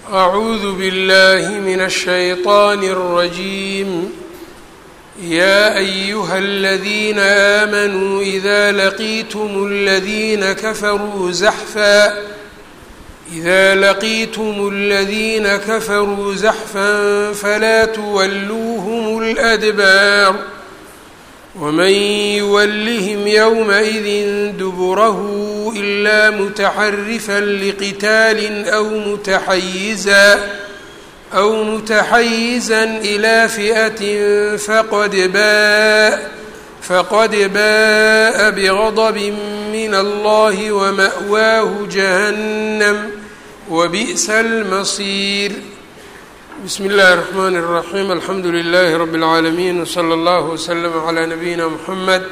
أعوذ بالله من الشيطان الرجيم يا أيها الذين آمنوا إذا لقيتم الذين كفروا زحفا إذا لقيتم الذين كفروا زحفا فلا تولوهم الأدبار ومن يولهم يومئذ دبره إلا متحرفا لقتال أو متحيزا أو متحيزا إلى فئة فقد باء فقد باء بغضب من الله ومأواه جهنم وبئس المصير بسم الله الرحمن الرحيم الحمdu لله رب العاalمين وصلى الله وسلم على نبيina محمد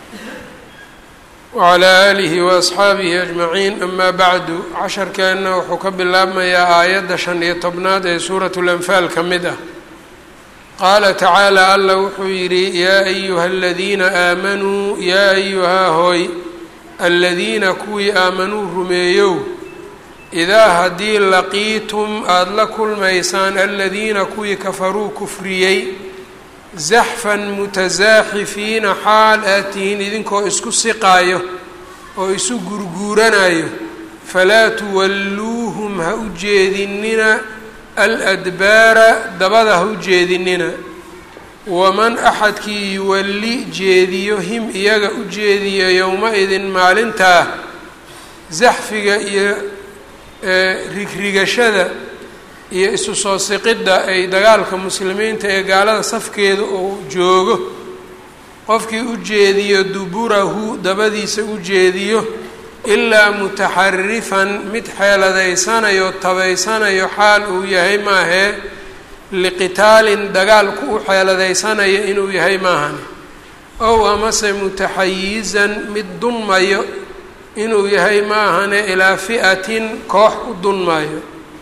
وعlى آله وأصxaabihi أجمعين أma bعdu casharkeenna wuxuu ka bilaabmayaa aayadda شhan iyo tobnaad ee suuraة الأنfaal ka mid ah qaala tacaalى alla wuxuu yidhi yaa أyuha الadiina aamanuu yaa أyuhaa hooy aladiina kuwii aamanuu rumeeyow idaa haddii laqiitum aada la kulmaysaan aladiina kuwii kafaruu kufriyey zaxfan mutasaaxifiina xaal aad tihiin idinkoo isku siqaayo oo isu gurguuranayo falaa tuwalluuhum ha u jeedinina aladbaara dabada ha u jeedinina waman axadkii yuwalli jeediyo him iyaga u jeediyo yowma-idin maalintaa zaxfiga iyo rigrigashada iyo isu soo siqidda ay dagaalka muslimiinta ee gaalada safkeeda uu joogo qofkii u jeediyo duburahu dabadiisa u jeediyo ilaa mutaxarifan mid xeeladaysanayo tabaysanayo xaal uu yahay maahee liqitaalin dagaalku u xeeladaysanayo inuu yahay maahane ow amase mutaxayizan mid dunmayo inuu yahay maahane ilaa fi'atin koox u dunmaayo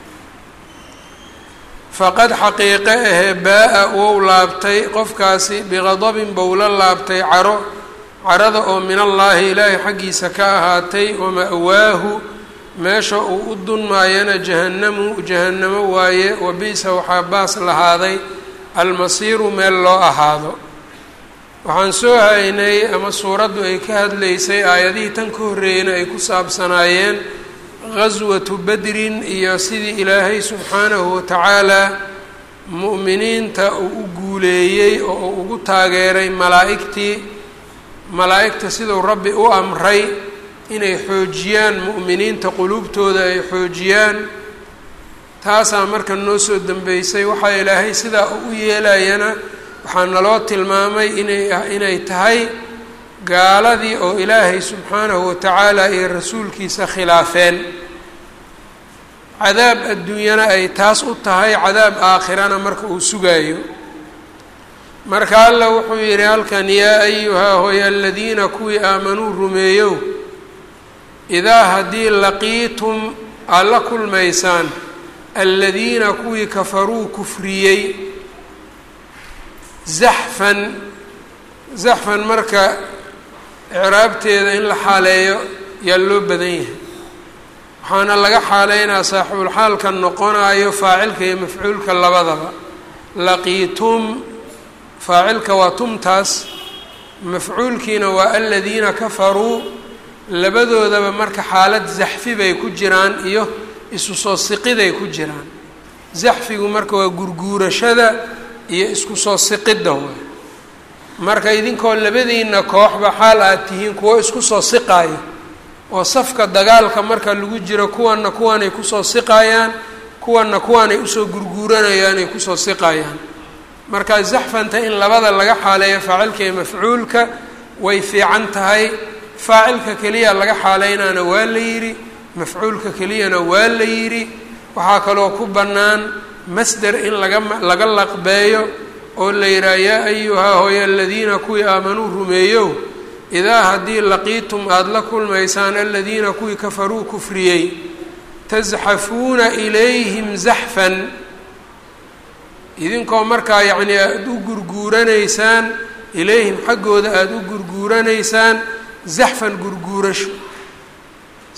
faqad xaqiiqe ahee baa-a wou laabtay qofkaasi biqadabin bou la laabtay caro carada oo min allaahi ilaahay xaggiisa ka ahaatay wama-waahu meesha uu u dunmaayana jahannamu jahannamo waaye wabi'sa waxaa baas lahaaday almasiiru meel loo ahaado waxaan soo haynay ama suuraddu ay ka hadlaysay aayadihii tan ka horreeyeyna ay ku saabsanaayeen qaswatu bedrin iyo sidii ilaahay subxaanahu watacaalaa mu'miniinta uu u guuleeyey oo uu ugu taageeray malaa'igtii malaa'igta siduu rabbi u amray inay xoojiyaan mu'miniinta quluubtooda ay xoojiyaan taasaa marka noo soo dambeysay waxaa ilaahay sidaa u yeelayana waxaa naloo tilmaamay inay inay tahay gaaladii oo ilaahay subxaanahu watacaala iyo rasuulkiisa khilaafeen cadaab adduunyana ay taas u tahay cadaab aakhirana marka uu sugaayo marka alla wuxuu yidhi halkan yaa ayuhaa hoy aladiina kuwii aamanuu rumeeyow idaa haddii laqiitum aad la kulmaysaan aladiina kuwii kafaruu kufriyey zaxfan zaxfan marka icraabteeda in la xaaleeyo yaa loo badan yahay waxaana laga xaaleynaa saaxibulxaalka noqonayo faacilka iyo mafcuulka labadaba laqiitum faacilka waa tumtaas mafcuulkiina waa aladiina kafaruu labadoodaba marka xaalad zaxfi bay ku jiraan iyo isu soo siqiday ku jiraan zaxfigu marka waa gurguurashada iyo isku soo siqidda waay marka idinkoo labadiina kooxba xaal aad tihiin kuwo isku soo siqaayo oo safka dagaalka marka lagu jiro kuwanna kuwanay kusoo siqayaan kuwanna kuwanay usoo gurguuranayaan ay kusoo siqayaan marka zaxfanta in labada laga xaaleeyo faacilka iyo mafcuulka way fiican tahay faacilka keliya laga xaaleynaana waa la yidhi mafcuulka keliyana waa la yidhi waxaa kaloo ku bannaan masder in laga laga laqbeeyo oo la yidhaha yaa ayuhaa hooy aladiina kuwii aamanuu rumeeyow idaa haddii laqiitum aada la kulmaysaan aladiina kuwii kafaruu kufriyey tasxafuuna ilayhim zaxfan idinkoo markaa yacnii aada u gurguuranaysaan ilayhim xaggooda aada u gurguuranaysaan zaxfan gurguurasho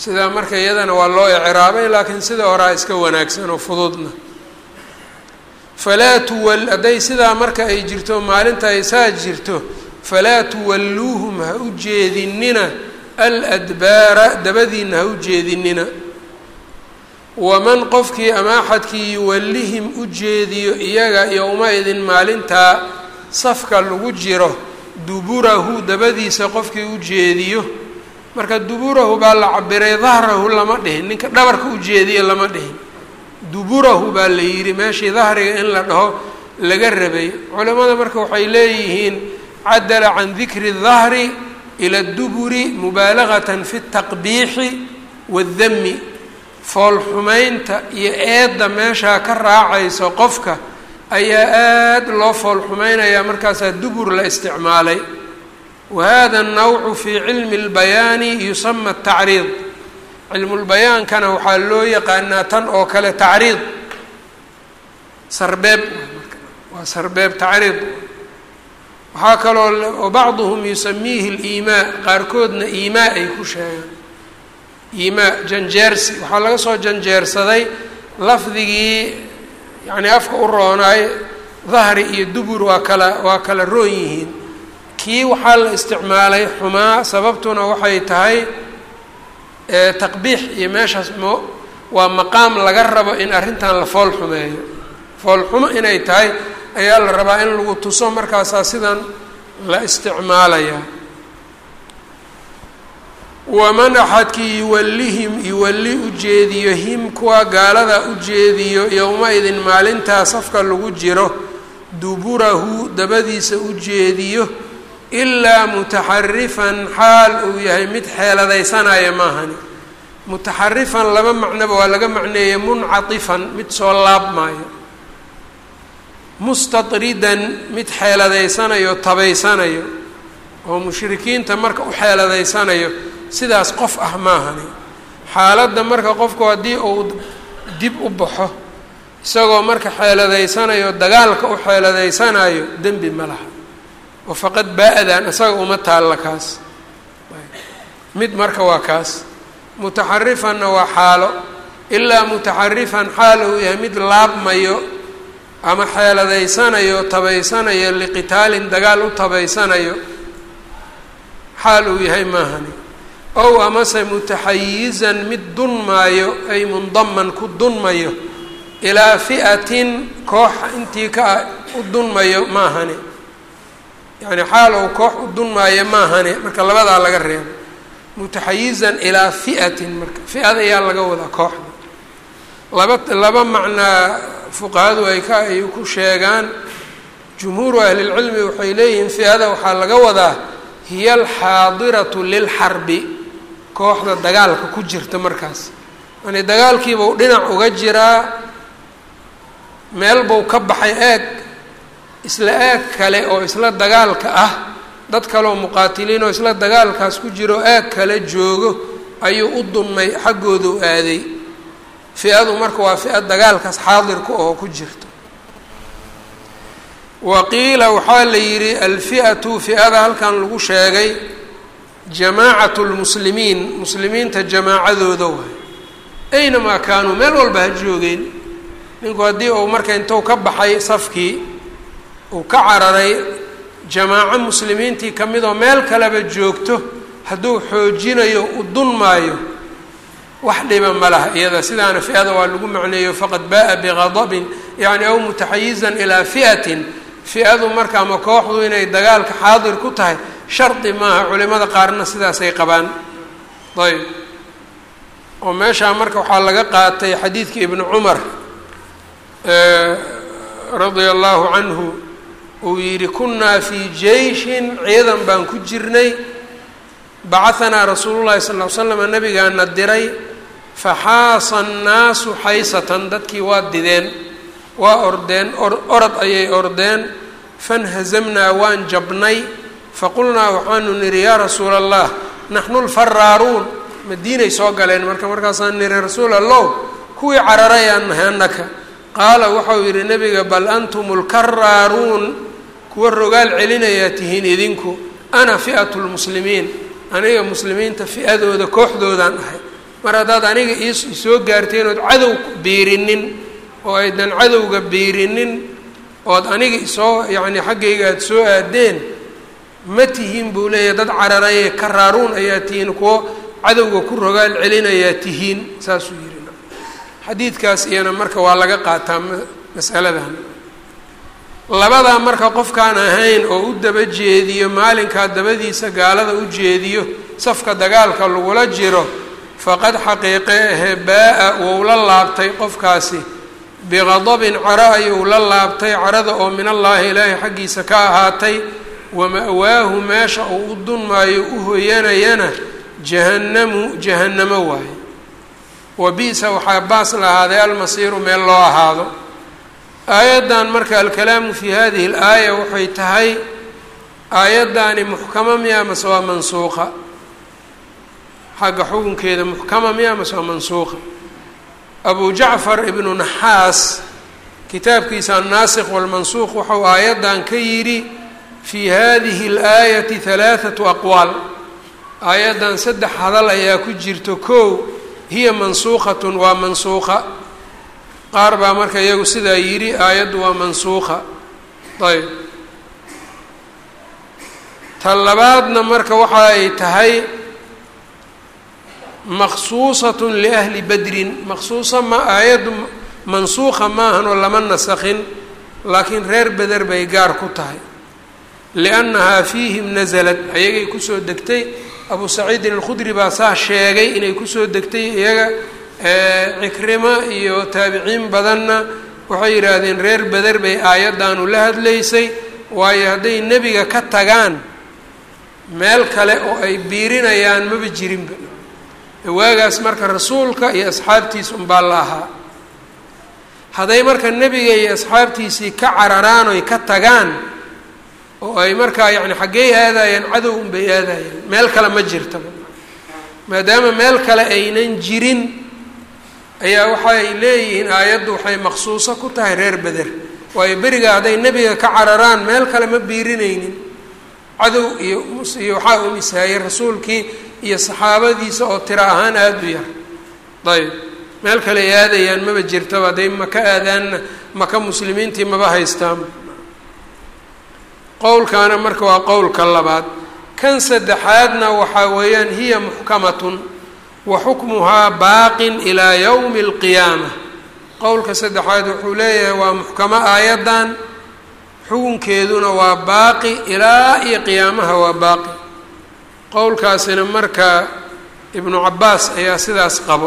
sidaa marka iyadana waa loo icraabay laakiin sida horaa iska wanaagsan oo fududna falaa tuwal hadday sidaa marka ay jirto maalinta ay saa jirto falaa tuwalluuhum ha u jeedinina aladbaara dabadiina ha u jeedinina waman qofkii ama axadkii yuwallihim u jeediyo iyaga yowma-idin maalintaa safka lagu jiro duburahu dabadiisa qofkii u jeediyo marka duburahu baa la cabiray dahrahu lama dhihin ninka dhabarka u jeediyo lama dhihin duburahu baa la yidhi meeshii dahriga in la dhaho laga rabay culimmada marka waxay leeyihiin cadala can dikri dahri ila duburi mubaalagatan fi taqbiixi waddami foolxumaynta iyo eedda meeshaa ka raacayso qofka ayaa aada loo foolxumaynayaa markaasaa dubur la isticmaalay wa hada annawcu fii cilmi اlbayaani yusama tacriid cilmulbayaankana waxaa loo yaqaanaa tan oo kale tacriid sarbeeb waa sarbeeb tacriid waxaa kaloo bacduhum yusamiihi اliimaa qaarkoodna iimaa ay ku sheegaan iimaa janjeersi waxaa laga soo janjeersaday lafdigii yacni afka u roonaay dahri iyo dubur waa kala waa kala roon yihiin kii waxaa la isticmaalay xumaa sababtuna waxay tahay taqbiix iyo meeshaas mo waa maqaam laga rabo in arrintan la fool xumeeyo fool xumo inay tahay ayaa la rabaa in lagu tuso markaasaa sidan la isticmaalayaa waman axadkii yuwallihim yuwalli u jeediyo him kuwa gaalada u jeediyo yowma-idin maalintaa safka lagu jiro duburahu dabadiisa u jeediyo ilaa mutaxarifan xaal uu yahay mid xeeladaysanaya maahani mutaxarifan laba macnoba waa laga macneeyey muncatifan mid soo laabmaayo mustatridan mid xeeladaysanayo tabaysanayo oo mushrikiinta marka u xeeladaysanayo sidaas qof ah maahani xaaladda marka qofku haddii uu dib u baxo isagoo marka xeeladaysanayo dagaalka u xeeladaysanayo dembi ma laha oo faqad baa-dan isaga uma taalla kaas mid marka waa kaas mutaxarifanna waa xaalo ilaa mutaxarifan xaal uu yahay mid laabmayo ama xeeladaysanayo tabaysanayo liqitaalin dagaal u tabaysanayo xaal uu yahay maahani ow amase mutaxayizan mid dunmaayo ay mundaman ku dunmayo ilaa fi'atin koox intii ka u dunmayo maahani yacni xaal ou koox u dunmaayo maahani marka labadaa laga reebo mutaxayizan ilaa fi'atin marka fi-ada ayaa laga wadaa kooxda laba laba macnaa fuqahadu ay ka ay ku sheegaan jumhuuru ahlilcilmi waxay leeyihiin fi-ada waxaa laga wadaa hiya alxaadiratu lilxarbi kooxda dagaalka ku jirta markaas yani dagaalkiibau dhinac uga jiraa meel buu ka baxay eeg isla eeg kale oo isla dagaalka ah dad kaleoo muqaatiliin oo isla dagaalkaas ku jiro eeg kale joogo ayuu u dunmay xaggoodu aaday fi-adu marka waa fi-a dagaalkaas xaadirka oo ku jirto wa qiila waxaa la yidhi alfi'atu fi-ada halkan lagu sheegay jamaacatu lmuslimiin muslimiinta jamaacadooda waay aynamaa kaanuu meel walba ha joogeen ninku haddii uu marka intuu ka baxay safkii uu ka cararay jamaaco muslimiintii ka mid oo meel kaleba joogto hadduu xoojinayo u dunmaayo wax dhiba ma laha iyada sidaana fi-ada waa lagu macneeyo faqad baa biqadabin yacni aw mutaxayizan ilaa fi'atin fi-adu marka ama kooxdu inay dagaalka xaadir ku tahay shardi maaha culimada qaarna sidaasay qabaan ayb oo meeshaa marka waxaa laga qaatay xadiidka ibnu cumar radia allahu canhu uu yidhi kunnaa fii jeyshin ciidan baan ku jirnay bacahanaa rasuulu llahi sal l slam nabigaana diray faxaasa annaasu xaysatan dadkii waa dideen waa ordeen orod ayay ordeen fanhazamnaa waan jabnay faqulnaa waxaanu nidhi yaa rasuula allah naxnu lfaraaruun madiinay soo galeen marka markaasaan nidhi rasuul allow kuwii cararayaan nahay annaka qaala waxau yidhi nebiga bal antum lkaraaruun kuwa rogaal celinayaa tihiin idinku ana fi'atu lmuslimiin aniga muslimiinta fi-adooda kooxdoodaan ahay mar haddaad aniga iisoo gaarteen ood cadow biirinin oo aydan cadowga biirinin ood aniga isoo yacni xaggayga aada soo aadeen ma tihiin buu leeyahay dad cararaye karaaruun ayaa tihiin kuwo cadowga ku rogaal celinayaa tihiin saasuu yidhi xadiidkaas iyana marka waa laga qaataa masaladan labadaa marka qofkaan ahayn oo u daba jeediyo maalinkaa dabadiisa gaalada u jeediyo safka dagaalka lagula jiro faqad xaqiiqe ahe baa-a wou la laabtay qofkaasi biqadabin caro ayuu la laabtay carada oo min allaahi ilaahay xaggiisa ka ahaatay wama-waahu meesha uu u dunmaayo u hoyanayana jahannamu jahannamo waaye wa bi-sa waxaa baas lahaaday almasiiru meel loo ahaado aayaddan marka alkalaamu fi hadihi alaaya waxay tahay aayaddaani muxkama miya mase waa mansuuqa xagga xukunkeeda muxkama miya mase waa mansuuqa abu jacfar ibnu naxaas kitaabkiisa annaasikh walmansuuq waxau aayaddan ka yidhi fii hadihi alaayati halaathatu aqwaal aayaddan saddex hadal ayaa ku jirto kow hiya mansuuqatun waa mansuuqa qaar baa marka iyagu sidaa yidhi aayaddu waa mansuuqa ayb ta labaadna marka waxa ay tahay maqsuusatun liahli badrin maqsuusa ma aayaddu mansuuqa maahanoo lama nasakhin laakiin reer beder bay gaar ku tahay liannahaa fiihim nasalad ayagay kusoo degtay abu saciidin alkhudri baa saa sheegay inay kusoo degtay iyaga cikrimo iyo taabiciin badanna waxay yidhaahdeen reer beder bay aayaddaanu la hadlaysay waayo hadday nebiga ka tagaan meel kale oo ay biirinayaan maba jirinba waagaas marka rasuulka iyo asxaabtiisa unbaa la ahaa hadday marka nebiga iyo asxaabtiisii ka cararaan oy ka tagaan oo ay markaa yacni xaggey aadayaan cadow unbay aadayaan meel kale ma jirtaba maadaama meel kale aynan jirin ayaa waxay leeyihiin aayaddu waxay maqsuuso ku tahay reer beder waayo beriga hadday nebiga ka cararaan meel kale ma biirinaynin cadow iyo iyo waxaa u mishaayey rasuulkii iyo saxaabadiisa oo tiro ahaan aada u yar ayb meel kale ay aadayaan maba jirtaba hadday maka aadaanna maka muslimiintii maba haystaan qowlkaana marka waa qowlka labaad kan saddexaadna waxaa weeyaan hiya muxkamatun wa xukmuhaa baaqin ilaa yowmi alqiyaama qowlka saddexaad wuxuu leeyahay waa muxkamo aayaddan xukunkeeduna waa baaqi ilaa iyo qiyaamaha waa baaqi qowlkaasina marka ibnu cabaas ayaa sidaas qabo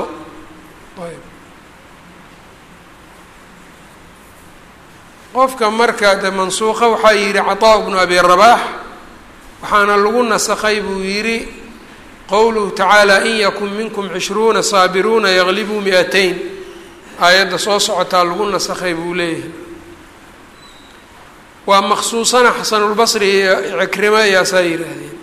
qofka marka de mansuuqa waxaa yidhi cataa bnu abi rabaax waxaana lagu nasakhay buu yidhi qowluhu tacaala in yakun minkum cishruuna saabiruuna yaglibuu mi-atayn aayadda soo socotaa lagu nasakhay buu leeyahay waa maqsuusana xasanulbasri iyo cikrimo ayaasaa yidhaahdeen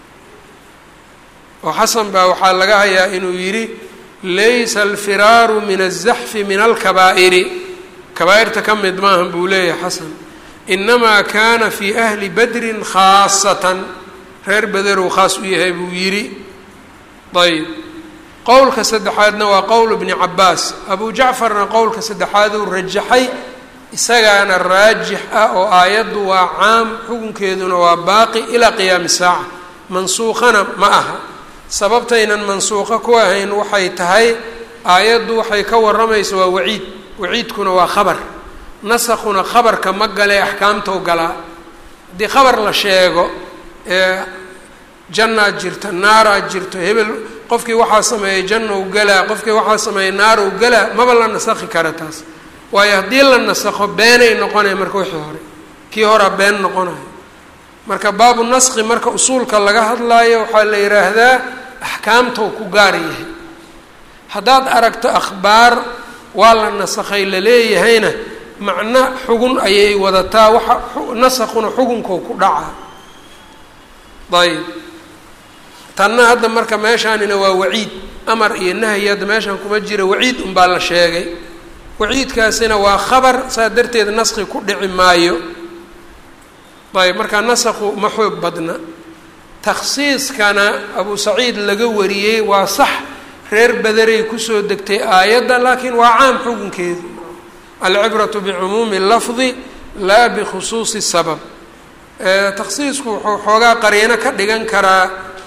oo xasan baa waxaa laga hayaa inuu yidhi laysa alfiraaru min aلzaxfi min alkabaa'iri kabaa-irta ka mid maahan buu leeyahay xasan inamaa kaana fii ahli badrin khaasatan reer bederuu khaas u yahay buu yidhi ayb qowlka saddexaadna waa qowl bni cabaas abu jacfarna qowlka saddexaaduu rajaxay isagaana raajix ah oo aayaddu waa caam xukunkeeduna waa baaqi ilaa qiyaami saaca mansuuqana ma aha sababtaynan mansuuqo ku ahayn waxay tahay aayaddu waxay ka warramaysa waa waciid waciidkuna waa khabar nasakuna khabarka ma galee axkaamtou galaa haddii khabar la sheego ee jannaad jirta naaraad jirto hebel qofkii waxaa sameeyey jannou galaa qofkii waxaa sameeyey naarow galaa maba la nasakhi kara taas waayo haddii la nasakho beenay noqonaya marka wixii hore kii horaa been noqonayo marka baabu naskhi marka usuulka laga hadlaayo waxaa la yidhaahdaa axkaamtou ku gaar yahay haddaad aragto akhbaar waa la nasakhay laleeyahayna macno xugun ayay wadataa waxa nasakhuna xugunkou ku dhacaa ayb tanna hadda marka meeshaanina waa waciid amar iyo nahyi hadda meeshaan kuma jira waciid unbaa la sheegay waciidkaasina waa khabar saa darteed naskhi ku dhici maayo ayb markaa nasakhu ma xoog badna takhsiiskana abu saciid laga wariyey waa sax reer bederay kusoo degtay aayadda laakiin waa caam xukunkeedu alcibratu bicumuumi lafdi laa bikhusuusi sabab takhsiisku wuxuu xoogaa qariino ka dhigan karaa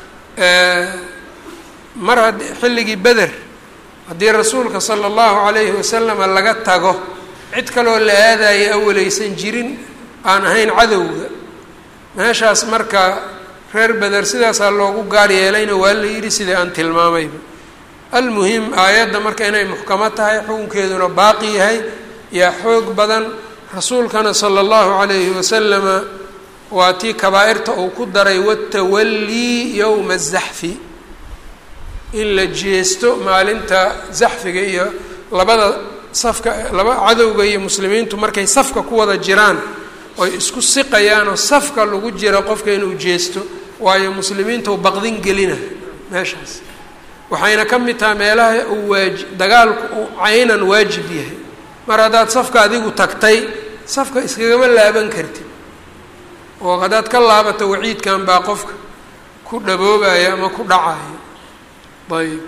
mar hadd xilligii beder haddii rasuulka sala allahu calayhi wasalama laga tago cid kaloo la aadaya awalaysan jirin aan ahayn cadowga meeshaas marka reer beder sidaasaa loogu gaar yeelayna waa la yidhi sidai aan tilmaamayba almuhim aayadda marka inay muxkamo tahay xukunkeeduna baaqi yahay yaa xoog badan rasuulkana sala allahu calayhi wasalama waa tii kabaa-irta uu ku daray watawallii yowma azaxfi in la jeesto maalinta zaxfiga iyo labada safka laba cadowga iyo muslimiintu markay safka ku wada jiraan oy isku siqayaanoo safka lagu jira qofka inuu jeesto waayo muslimiinta u baqdin gelina meeshaas waxayna ka mid tahay meelaha uu waaji dagaalku uu caynan waajib yahay mar haddaad safka adigu tagtay safka iskagama laaban kartid oo haddaad ka laabato waciidkan baa qofka ku dhaboobaya ama ku dhacaya ayb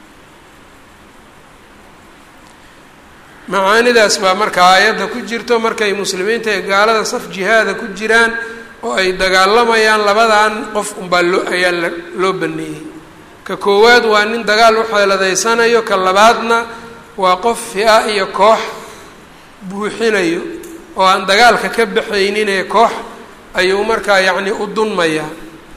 macaanidaas baa marka aayadda ku jirto markay muslimiinta ee gaalada saf jihaada ku jiraan oo ay dagaalamayaan labadan qof unbaa loo ayaa la loo baneeyey ka koowaad waa nin dagaal u xeeladaysanayo ka labaadna waa qof fi-a iyo koox buuxinayo oo aan dagaalka ka baxayninee koox ayuu markaa yacni u dunmayaa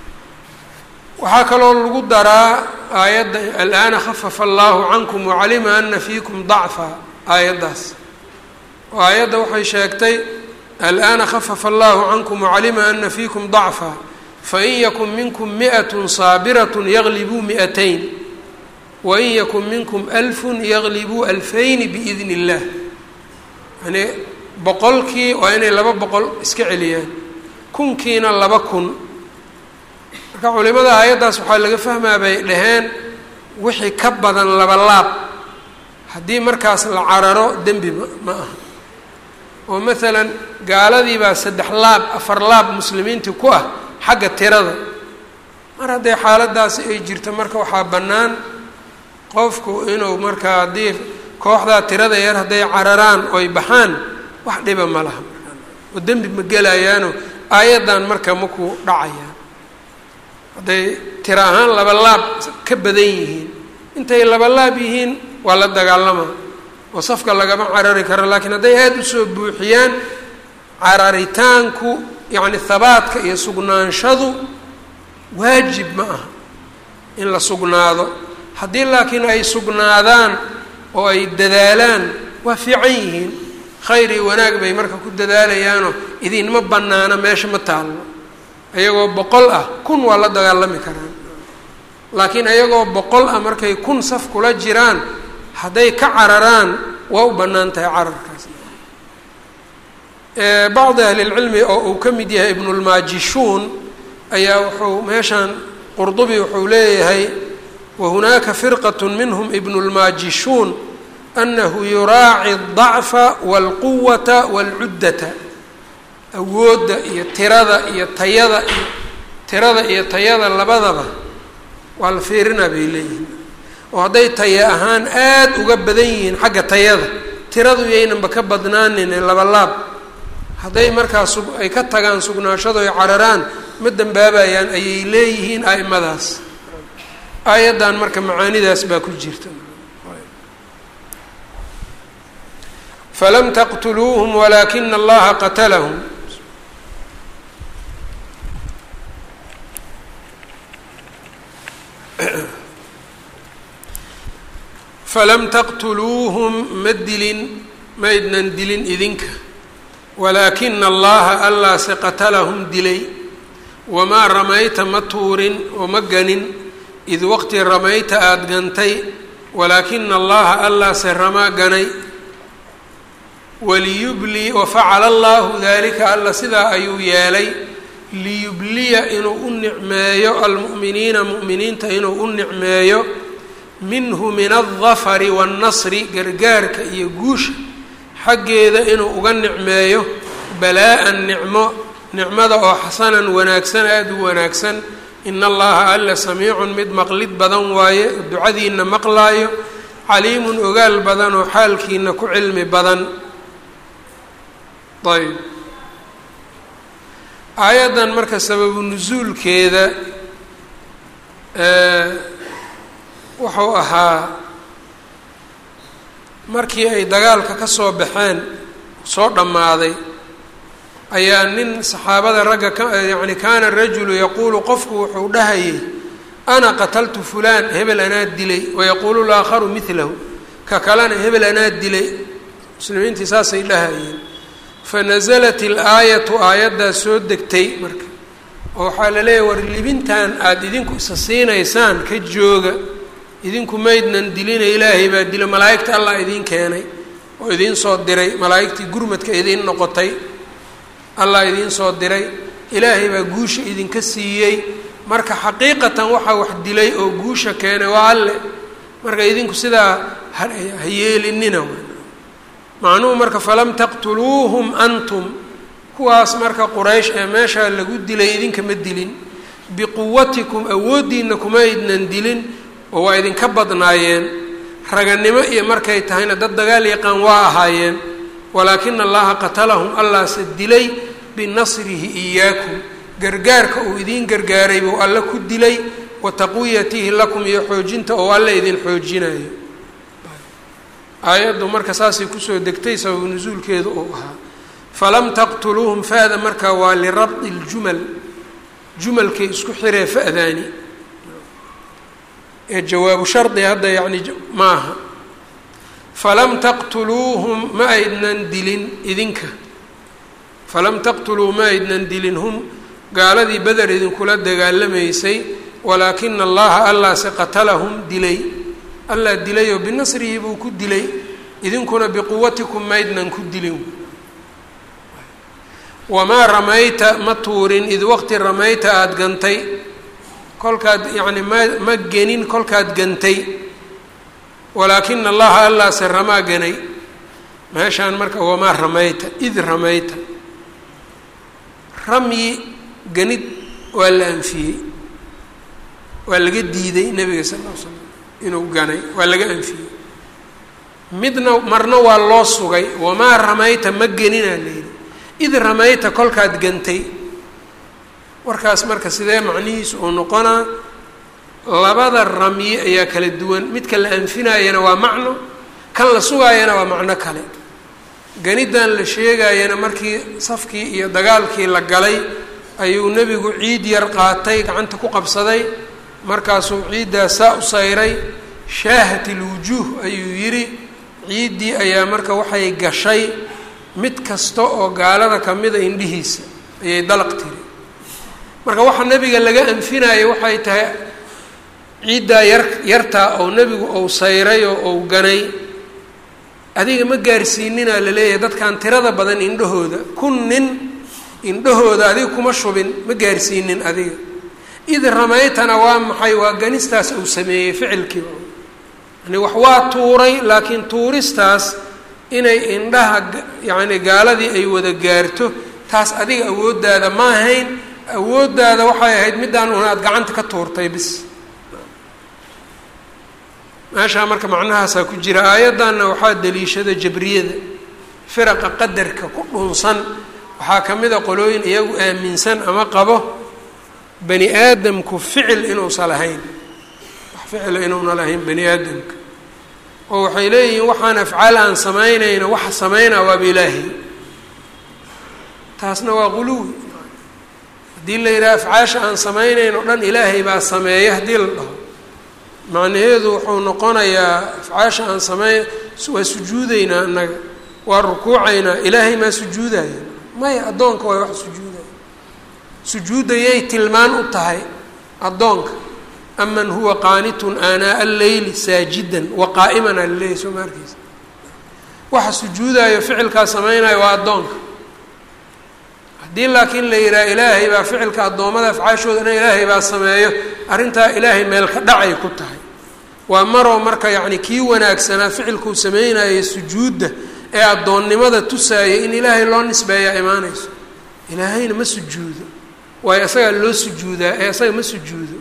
waxaa kaloo lagu daraa aayadda alaana khafafa allaahu cankum wacalima ana fiikum dacfa aayaddaas oo aayadda waxay sheegtay alaana khafafa allahu cankum wacalima ana fiikum dacfa fain yakun minkum mi'atun saabiratun yaglibuu mi'atayn wain yakun minkum alfun yaglibuu alfayni biidni illah yani boqolkii waa inay laba boqol iska celiyaan kunkiina laba kun marka culimada aayaddaas waxaa laga fahmaa bay dhaheen wixii ka badan laba laab haddii markaas la cararo dembi ma ma aha oo maalan gaaladii baa saddex laab afar laab muslimiintii ku ah xagga tirada mar hadday xaaladaasi ay jirto marka waxaa bannaan qofku inuu markaa haddii kooxdaa tirada yar hadday cararaan oy baxaan wax dhiba ma laha markaa oo dembi ma gelayaano aayaddan marka maku dhacayaan hadday tiro ahaan laba laab ka badan yihiin intay laba laab yihiin waa la dagaalamaa oo safka lagama carari karo laakiin hadday aada usoo buuxiyaan cararitaanku yacni habaadka iyo sugnaanshadu waajib ma aha in la sugnaado haddii laakiin ay sugnaadaan oo ay dadaalaan waa fiican yihiin khayr iyo wanaag bay marka ku dadaalayaanoo idinma bannaana meesha ma taallo ayagoo boqol ah kun waa la dagaalami karaan laakiin ayagoo boqol ah markay kun saf kula jiraan hadday ka cararaan waa u bannaan tahay cararkaas bacdi ahlilcilmi oo uu ka mid yahay ibnulmaajishuun ayaa wuxuu meeshan qurdubi wuxuu leeyahay wahunaaka firqat minhum ibnulmaajishuun anahu yuraaci aldacfa walquwata walcuddata awoodda iyo tirada iyo tayada iyo tirada iyo tayada labadaba waa la fiirinaa bay leeyihiin oo hadday taye ahaan aada uga badan yihiin xagga tayada tiradu yaynanba ka badnaanin ee labalaab hadday markaa sug ay ka tagaan sugnaashado ay cararaan ma dambaabayaan ayay leeyihiin a'imadaas aayaddan marka macaanidaas baa ku jirta falam taqtuluuhum walaakina allaha qatalahum falam taqtuluuhum ma dilin maydnan dilin idinka walaakina allaha allaase qatalahum dilay wamaa ramayta ma tuurin oo ma ganin id waqti ramayta aada gantay walaakina allaha allaase ramaa ganay waliyubli wafacala allahu dalika alla sidaa ayuu yeelay liyubliya inuu u nicmeeyo almu'miniina mu'miniinta inuu u nicmeeyo minhu min aldafari waannasri gargaarka iyo guusha xaggeeda inuu uga nicmeeyo balaa-an nicmo nicmada oo xasanan wanaagsan aada u wanaagsan in allaha alla samiicun mid maqlid badan waaye ducadiina maqlaayo caliimun ogaal badan oo xaalkiina ku cilmi badan ayb aayaddan marka sababu nusuulkeeda wuxuu ahaa markii ay dagaalka ka soo baxeen soo dhammaaday ayaa nin saxaabada ragga ka yacni kaana rajulu yaquulu qofku wuxuu dhahayay ana qataltu fulaan hebel anaa dilay wayaquulu laakharu midlahu ka kalena hebel anaa dilay muslimiintii saasay dhahayeen fanasalat ilaayatu aayaddaa soo degtay marka oo waxaa la leeyahy war libintan aada idinku isa siinaysaan ka jooga idinku maydnan dilina ilaahay baa dila malaa'igta allah idiin keenay oo idiin soo diray malaa'igtii gurmadka idiin noqotay allah idiin soo diray ilaahay baa guusha idinka siiyey marka xaqiiqatan waxaa wax dilay oo guusha keenay waa alle marka idinku sidaa ha yeelinina macnuhu marka falam taqtuluuhum antum kuwaas marka quraysh ee meeshaa lagu dilay idinka ma dilin biquwatikum awooddiina kuma idnan dilin oo waa idinka badnaayeen raganimo iyo markay tahayna dad dagaal yaqaan waa ahaayeen walaakina allaha qatalahum allaase dilay binasrihi iyaakum gargaarka uu idiin gargaaray buu alle ku dilay wa taqwiyatihi lakum iyo xoojinta oo alle idin xoojinayo aayaddu marka saasay kusoo degtay sababu nusuulkeedu uu ahaa falam taqtuluuhum fa-da marka waa lirabdi ljumal jumalkay isku xiree fa-daani ee jawaabu shardi hadda yacni ma aha falam taqtuluuhum ma aydnan dilin idinka falam taqtuluu ma aydnan dilin hum gaaladii beder idinkula dagaalamaysay walaakina allaha allaase qatalahum dilay allah dilayoo binasrihi buu ku dilay idinkuna biquwatikum maydnan ku dilin wamaa ramayta ma tuurin id waqti ramayta aada gantay kolkaad yacni ma ma genin kolkaad gantay walaakina allaha allaase ramaa ganay meeshaan marka wamaa ramayta id ramayta ramyi ganid waa la anfiyey waa laga diiday nebiga sal ll ly slam inuu ganay waa laga anfiyey midna marna waa loo sugay wamaa ramayta ma geninaa layidhi id ramayta kolkaad gantay warkaas marka sidee macnihiisu uu noqonaa labada ramyi ayaa kala duwan midka la anfinayana waa macno kan la sugaayana waa macno kale ganiddan la sheegayana markii safkii iyo dagaalkii la galay ayuu nebigu ciid yar qaatay gacanta ku qabsaday markaasuu ciiddaas saa u sayray shaahat ilwujuuh ayuu yidhi ciiddii ayaa marka waxay gashay mid kasta oo gaalada kamida indhihiisa ayay dalaq tiri marka waxa nebiga laga anfinaya waxay tahay ciiddaa yar yartaa oo nebigu ou sayray oo ou ganay adiga ma gaarsiininaa laleeyahay dadkan tirada badan indhahooda kun nin indhahooda adiga kuma shubin ma gaarsiinin adiga id ramaytana waa maxay waa ganistaas uu sameeyey ficilkii yani wax waa tuuray laakiin tuuristaas inay indhaha yacni gaaladii ay wada gaarto taas adiga awooddaada ma ahayn awooddaada waxay ahayd middaan un aada gacanta ka tuurtay bis meeshaa marka macnahaasaa ku jira aayaddanna waxaa daliishada jabriyada firaqa qadarka ku dhunsan waxaa ka mid a qolooyin iyagu aaminsan ama qabo bani aadamku ficil inuusan lahayn wax ficila inuuna lahayn bani aadamka oo waxay leeyihiin waxaan afcaal aan samaynayno waxa samaynaa waaba ilaahay taasna waa quluwi haddii la yidhaha afcaasha aan samaynayn o dhan ilaahay baa sameeya haddii la dhaho macnaheedu wuxuu noqonayaa afcaasha aan sameyn waa sujuudeynaa annaga waa rukuucaynaa ilaahay maa sujuudaya maya addoonka waa wax sujuudaya sujuudayay tilmaan u tahay addoonka aman huwa qaanitun aanaa alleyli saajidan wa qaa'iman aa laleeyahy soo ma arkeysa waxa sujuudayo ficilkaa samaynayo waa addoonka haddii laakiin la yidhaha ilaahay baa ficilka addoommada afcaashooda dhan ilaahay baa sameeyo arrintaa ilaahay meel ka dhacay ku tahay waa maroo marka yacni kii wanaagsanaa ficilkuu sameynayay sujuudda ee addoonnimada tusaayay in ilaahay loo nisbeeyaa imaanayso ilaahayna ma sujuudo waayo isagaa loo sujuudaa ee isaga ma sujuudo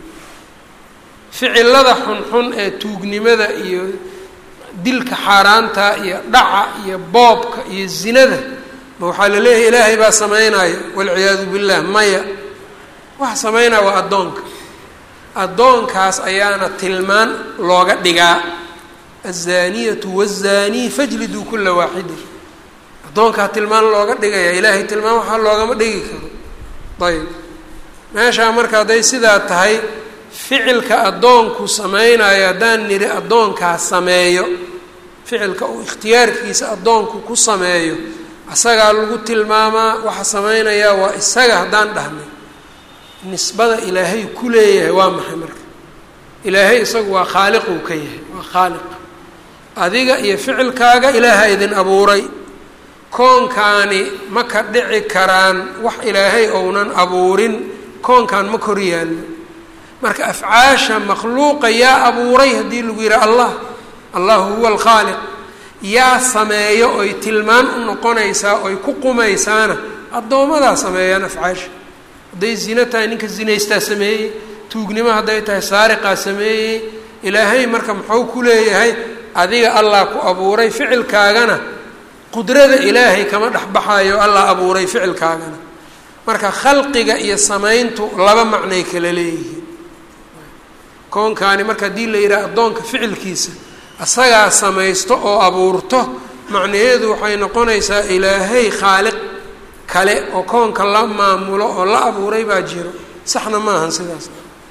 ficilada xunxun ee tuugnimada iyo dilka xaaraanta iyo dhaca iyo boobka iyo zinada ma waxaa la leeyahay ilaahay baa sameynaya walciyaadu billah maya waxa sameynaya waa addoonka addoonkaas ayaana tilmaan looga dhigaa azaniyatu wazaanii fajliduu kula waaxidin addoonkaa tilmaan looga dhigaya ilaahay tilmaan waxaa loogama dhigi karo ayb meeshaa marka hadday sidaa tahay ficilka addoonku sameynayo haddaan nidhi addoonkaa sameeyo ficilka uu ikhtiyaarkiisa addoonku ku sameeyo isagaa lagu tilmaamaa waxa sameynayaa waa isaga haddaan dhahnay nisbada ilaahay ku leeyahay waa maxay marka ilaahay isagu waa khaaliquu ka yahay waa khaaliq adiga iyo ficilkaaga ilaaha idin abuuray koonkaani ma ka dhici karaan wax ilaahay ounan abuurin koonkaan ma kor yaallo marka afcaasha makhluuqa yaa abuuray haddii lagu yidhaha allah allahu huwa alkhaaliq yaa sameeyo oy tilmaan u noqonaysaa oy ku qumaysaana addoomadaa sameeyaan afcaasha hadday zino tahay ninka zinaystaa sameeyey tuugnimo hadday tahay saariqaa sameeyey ilaahay marka muxuu ku leeyahay adiga allah ku abuuray ficilkaagana qudrada ilaahay kama dhexbaxayo allah abuuray ficilkaagana marka khalqiga iyo samayntu laba macnay kala leeyihiin koonkaani marka haddii la yidhaha addoonka ficilkiisa asagaa samaysto oo abuurto macnaheedu waxay noqonaysaa ilaahay khaaliq kale oo koonka la maamulo oo la abuuray baa jiro saxna maahan sidaas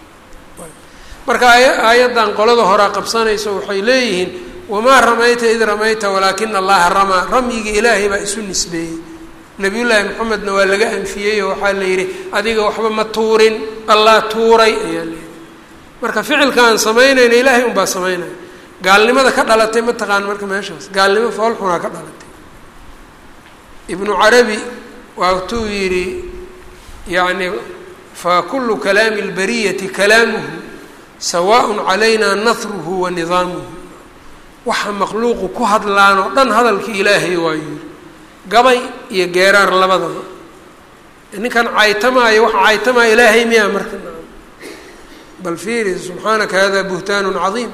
marka aaya aayaddan qolada horaa qabsanayso waxay leeyihiin wamaa ramayta id ramayta walaakina allaha ramaa ramyigii ilaahay baa isu nisbeeyey nabiyullaahi maxamedna waa laga anfiyey oo waxaa la yidhi adiga waxba ma tuurin allah tuuray ayaa layidhi marka ficilka aan samaynayna ilaahay unbaa samaynaya gaalnimada ka dhalatay ma taqaan marka meeshaas gaalnimo foolxunaa ka dhalatay ibnu carabi waatuu yidhi yacni fa kulu kalaami اlbariyati kalaamuhu sawaaء calayna nahruhu wa nidaamuhu waxa makhluuqu ku hadlaan oo dhan hadalkii ilaahay waa yidhi gabay iyo geeraar labadaba ninkan caytamaayo waxa caytamaya ilaahay miyaa marka bal fiiri subxaanaka hada buhtaanu cadiim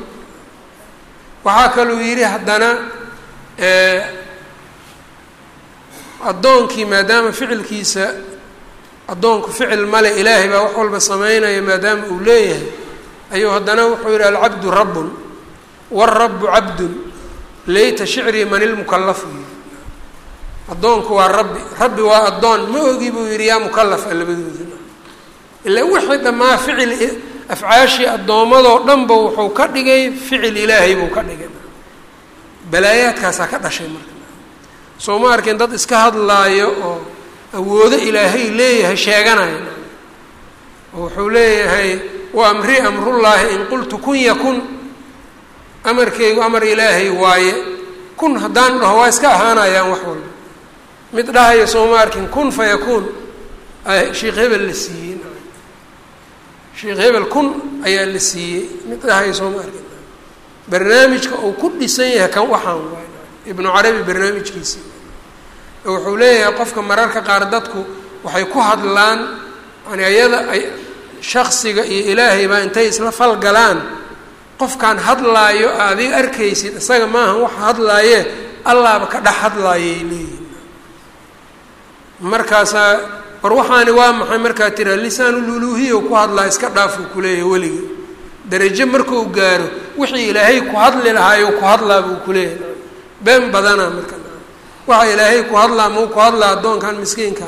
waxaa kaluu yidhi haddana addoonkii maadaama ficilkiisa addoonku ficil male ilaahay baa wax walba sameynaya maadaama uu leeyahay ayuu haddana wuxuu yidhi alcabdu rabbun wاlrabu cabdun layta shicrii man ilmukalafu addoonku waa rabbi rabbi waa addoon ma ogi buu yidhi yaa mukalafa labadooda ila wixii dhammaa ficil afcaashii addoommadoo dhanba wuxuu ka dhigay ficil ilaahay buu ka dhigay balaayaadkaasaa ka dhashay marka soo ma arkin dad iska hadlaayo oo awoodo ilaahay leeyahay sheeganaya oo wuxuu leeyahay wa amri amrullaahi in qultu kun yakun amarkeygu amar ilaahay waaye kun haddaan dhaho waa iska ahaanayaan wax walba mid dhahayo soo ma arkin kun fa yakuun sheikh hebel la siiyey sheikh hebel kun ayaa la siiyey mid dhahayo soo ma arkin barnaamijka uu ku dhisan yahay kan waxaan waay ibnu carabi barnaamijkiisi wuxuu leeyahay qofka mararka qaar dadku waxay ku hadlaan yani ayada ay shaksiga iyo ilaahay baa intay isla falgalaan qofkaan hadlaayo adiga arkaysid isaga maahan waxa hadlaaye allaaba ka dhex hadlaayay leeyihin markaasaa war waxaani waa maxay markaa tiraa lisaanululuhiya ku hadlaa iska dhaafuu kuleeyahay weligii darajo markuu gaaro wixii ilaahay ku hadli lahaayo ku hadlaa buu kuleeyahay been badana marka waxa ilaahay ku hadlaa mau ku hadlaa addoonkan miskiinkan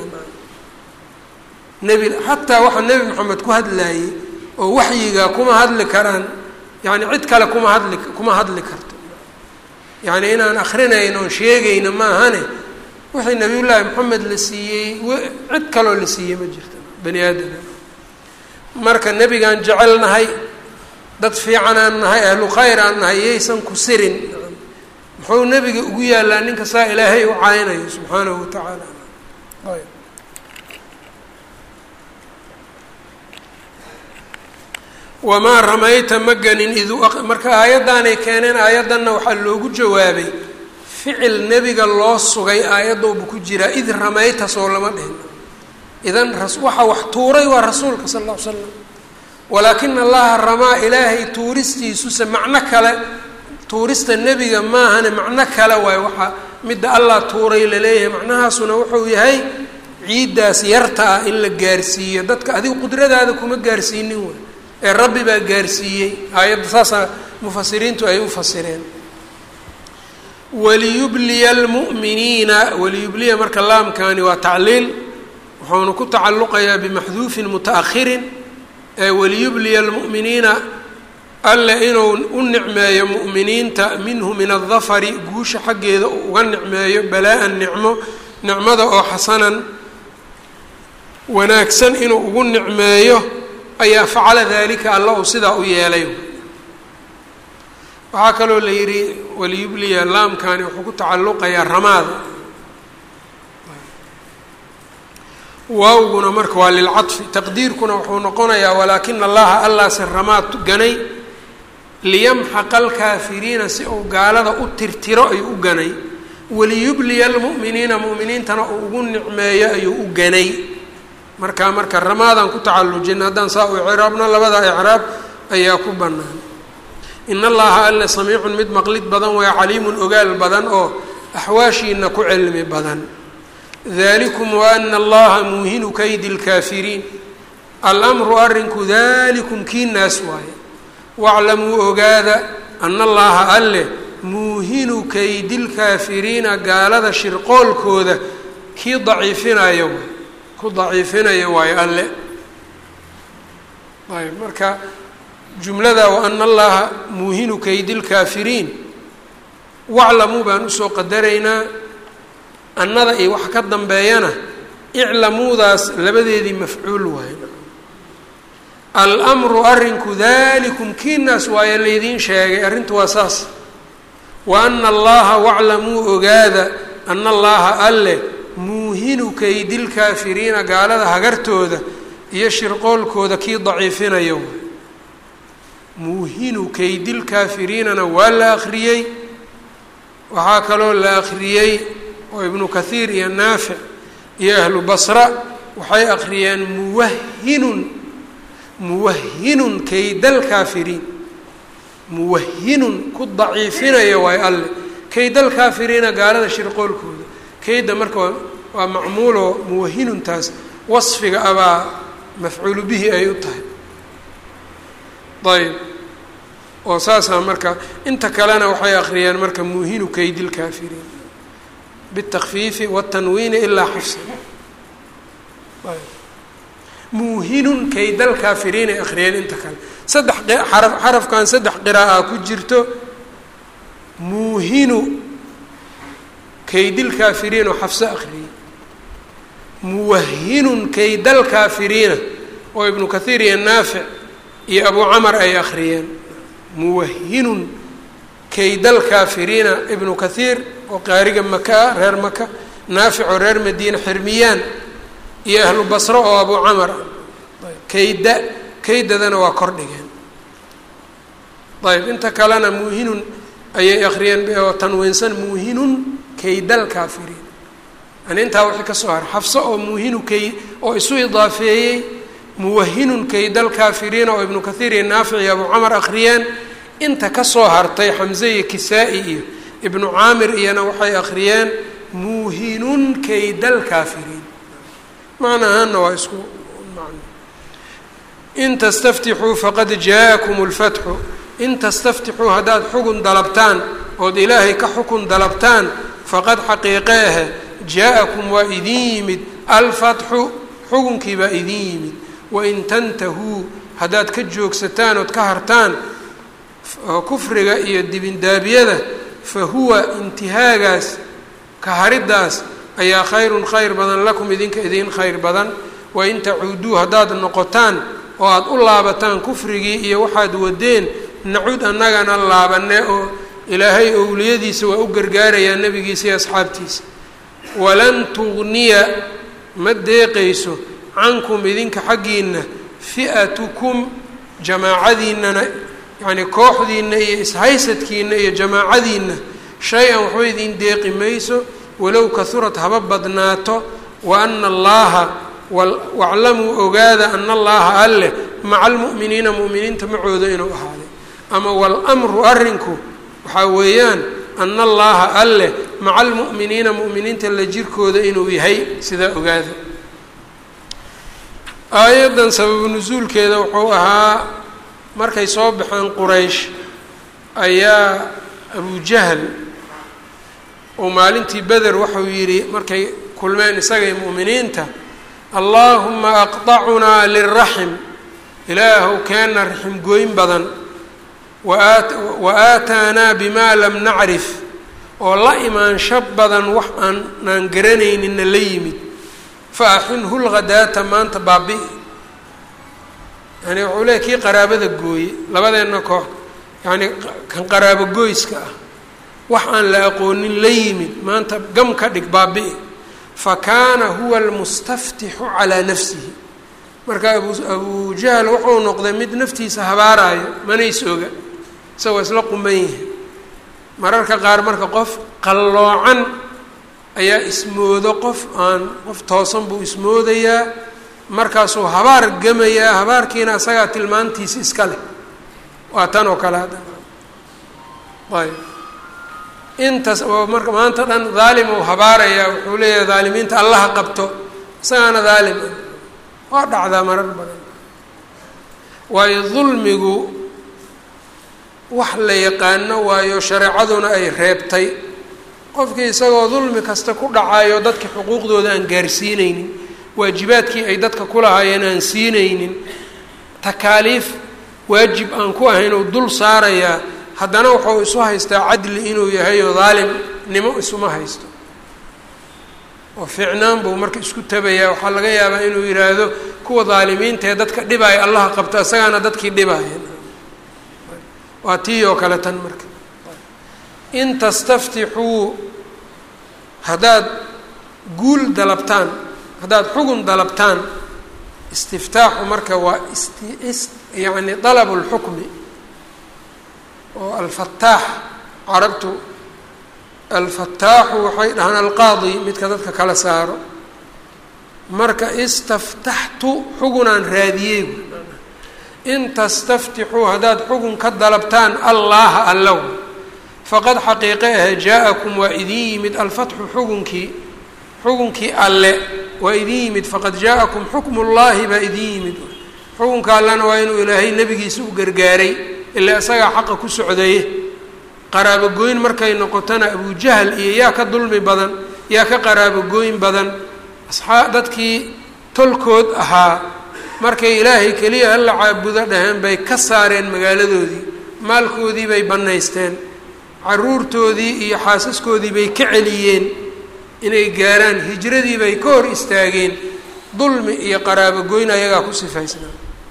nebi xataa waxa nebi maxamed ku hadlaayey oo waxyiga kuma hadli karaan yani cid kale kuma hadli kuma hadli karto yacni inaan akrinayno oon sheegayno maahane wixii nabiyullaahi maxamed la siiyey cid kaloo la siiyey ma jirto bani aadama marka nebigaan jecel nahay dad fiican aan nahay ahlu khayr aan nahay yaysan ku sirin muxuu nebiga ugu yaallaa ninka saa ilaahay u caynayo subxaanahu watacaala ayb wamaa ramayta ma ganin id marka aayaddaanay keeneen aayaddanna waxaa loogu jawaabay ficil nebiga loo sugay aayaddooba ku jiraa id ramayta soo lama dhihin idan waxa wax tuuray waa rasuulka sala alla ly slam walaakina allaha ramaa ilaahay tuuristiisuse macno kale tuurista nebiga maahane macno kale waayo waxaa midda allah tuuray laleeyahay macnahaasuna wuxuu yahay ciiddaas yarta ah in la gaarsiiyo dadka adigu qudradaada kuma gaarsiinin waay ee rabbi baa gaarsiiyey aayadda saasaa mufasiriintu ay u fasireen waliyubliya almu'miniina waliyubliya marka laamkani waa tacliil wuxuuna ku tacalluqayaa bimaxduufin muta'akhirin ee waliyubliya almu'miniina alle inuu u nicmeeyo mu'miniinta minhu min aldafari guusha xaggeeda uu uga nicmeeyo balaa-an nicmo nicmada oo xasanan wanaagsan inuu ugu nicmeeyo ayaa facala dalika alla uu sidaa u yeelay waxaa kaloo la yidhi waliyubliya laamkani wuxuu ku tacalluqayaa ramaada waawguna marka waa lilcadfi taqdiirkuna wuxuu noqonayaa walaakina allaha allaase ramaad ganay liyamxaqa alkaafiriina si uu gaalada u tirtiro ayuu u ganay waliyubliya almu'miniina mu'miniintana uu ugu nicmeeyo ayuu u ganay marka marka ramaadan ku tacallujina haddaan saa u icraabno labada icraab ayaa ku bannaan in allaha alle samiicun mid maqlid badan waa caliimun ogaal badan oo axwaashiina ku cilmi badan dalikum waana allaha muuhinu kaydi lkaafiriin almru arrinku dalikum kii naas waaye waclamuu ogaada ana allaha alle muuhinu kaydilkaafiriina gaalada shirqoolkooda kii daciifinayo ku daciifinayo waayo alle ayb marka jumlada waana allaha muuhinu kaydilkaafiriin waclamuu baan usoo qadaraynaa annada iyo wax ka dambeeyana iclamuudaas labadeedii mafcuul waayo almru arrinku dalikum kiinaas waayo laydiin sheegay arrintu waa saas wa ana allaha waclamuu ogaada ana allaha alle muuhinu kaydilkaafiriina gaalada hagartooda iyo shirqoolkooda kii daciifinayo muuhinu kaydilkaafiriinana waa la akhriyey waxaa kaloo la akhriyey oo ibnu kathiir iyo naafic iyo ahlu basra waxay akhriyeen muwahinun muwahinun kaydalkaafiriin muwahinun ku daciifinaya waayo alle kaydalkaafiriina gaalada shirqoolkooda kayda marka waa macmuuloo muwahinuntaas wasfiga abaa mafcuulu bihi ay u tahay ayb oo saasaa marka inta kalena waxay akhriyeen marka muuhinu kaydilkaafiriin bitakfiifi watanwiini ilaa xafsa muuhinun kaydalkaafiriin ay akhriyeen inta kale saddex xaraf xarafkan saddex qira'a ku jirto muuhinu kaydilkaafiriin oo xafso akhriyey muwahinun kaydalkaafiriina oo ibnu kathiir iyo naafic iyo abu camar ay akhriyeen muwahinun kaydalkaafiriina ibnu kathiir oo qaariga maka ah reer maka naafic oo reer madiina xirmiyaan iyo ahlu basro oo abu camar ah kayda kaydadana waa kor dhigeen ayb inta kalena muuhinun ayay akhriyeen oo tanwiinsan muuhinun kaydalkaafiriin yani intaa wixii ka soo haray xafso oo muuhinu kay oo isu idaafeeyey muwahinun kaydalkaafiriina oo ibnu kathiir iyo naafic iyo abu camar akhriyeen inta kasoo hartay xamze iyo kisaa-i iyo ibnu caamir iyana waxay akhriyeen muuhinun kaydalkaafiriin macna ahaanna waa isku macno in tastaftixuu faqad jaakum lfatxu in tastaftixuu haddaad xugun dalabtaan ood ilaahay ka xukun dalabtaan faqad xaqiiqe ahe jaa-akum waa idin yimid alfatxu xukunkii baa idin yimid wain tantahuu haddaad ka joogsataan ood ka hartaan kufriga iyo dibindaabiyada fa huwa intihaagaas ka hariddaas ayaa khayrun khayr badan lakum idinka idiin khayr badan wain tacuuduu haddaad noqotaan oo aada u laabataan kufrigii iyo waxaad wadeen nacud annagana laabane oo ilaahay owliyadiisa waa u gargaarayaa nebigiisa iyo asxaabtiisa walan tugniya ma deeqayso cankum idinka xaggiina fi'atukum jamaacadiinana yacnii kooxdiina iyo ishaysadkiina iyo jamaacadiina shay-an waxba idin deeqi mayso walow kahurad haba badnaato wa ana allaha waclamuu ogaada ana allaha alleh maca almu'miniina mu'miniinta macooda inuu ahaaday ama walamru arrinku waxaa weeyaan ana allaha alleh maca almu'miniina mu'miniinta la jirkooda inuu yahay sidaa ogaada aayaddan sababu nusuulkeeda wuxuu ahaa markay soo baxeen quraysh ayaa abujahl oo maalintii beder wuxuu yidhi markay kulmeen isagay mu'miniinta allaahuma aqطacunaa liraxm ilaahow keenna raxim gooyn badan wa aataanaa bimaa lam nacrif oo la imaansho badan wax aanaan garanayninna la yimid fa axinhu lghadaata maanta baabi yani wuxuu leey kii qaraabada gooye labadeenna koox yacni kan qaraabo gooyska ah wax aan la aqoonin la yimid maanta gam ka dhig baabi fa kaana huwa almustaftixu calaa nafsihi marka abu abujahl wuxuu noqday mid naftiisa habaaraayo manays oga isagoo isla quman yahay mararka qaar marka qof qalloocan ayaa ismoodo qof aan qof toosan buu ismoodayaa markaasuu habaar gemayaa habaarkiina isagaa tilmaantiisa iska leh waa tan oo kale hadda ayb intaas oo marka maanta dhan daalim uu habaarayaa wuxuu leeyahay daalimiinta allaha qabto isagaana daalim ah waa dhacdaa marar badan waayo dulmigu wax la yaqaano waayo shareecaduna ay reebtay qofkii isagoo dulmi kasta ku dhacayo dadka xuquuqdooda aan gaarsiineynin waajibaadkii ay dadka kulahaayeen aan siinaynin takaaliif waajib aan ku ahayn uu dul saarayaa haddana wuxuu isu haystaa cadli inuu yahay oo daalimnimo isuma haysto oo fiicnaan buu marka isku tabayaa waxaa laga yaabaa inuu yidhaahdo kuwa daalimiinta ee dadka dhibaya allaha qabta isagaana dadkii dhibaya waa tii oo kale tan marka in tastaftixuu haddaad guul dalabtaan haddaad xugun dalabtaan istiftaaxu marka waa ist yacni dalabu lxukmi oo alfataax carabtu alfataaxu waxay dhahaan alqaadi midka dadka kala saaro marka istaftaxtu xugunaan raadiyey in tastaftixuu haddaad xugun ka dalabtaan allaha allow faqad xaqiiqe ah jaa-akum waa idin yimid alfatxu xugunkii xugunkii alle waa idin yimid faqad jaa-akum xukmu llaahi baa idin yimid xukunka allena waa inuu ilaahay nebigiisa u gargaaray ilaa isagaa xaqa ku socdaye qaraabogoyn markay noqotona abujahl iyo yaa ka dulmi badan yaa ka qaraabogoyn badan asxaa dadkii tolkood ahaa markay ilaahay keliya hala caabudo dhaheen bay ka saareen magaaladoodii maalkoodii bay bannaysteen caruurtoodii iyo xaasaskoodii bay ka celiyeen inay gaaraan hijradii bay ka hor istaageen dulmi iyo qaraabogoyn ayagaa ku sifaysnaa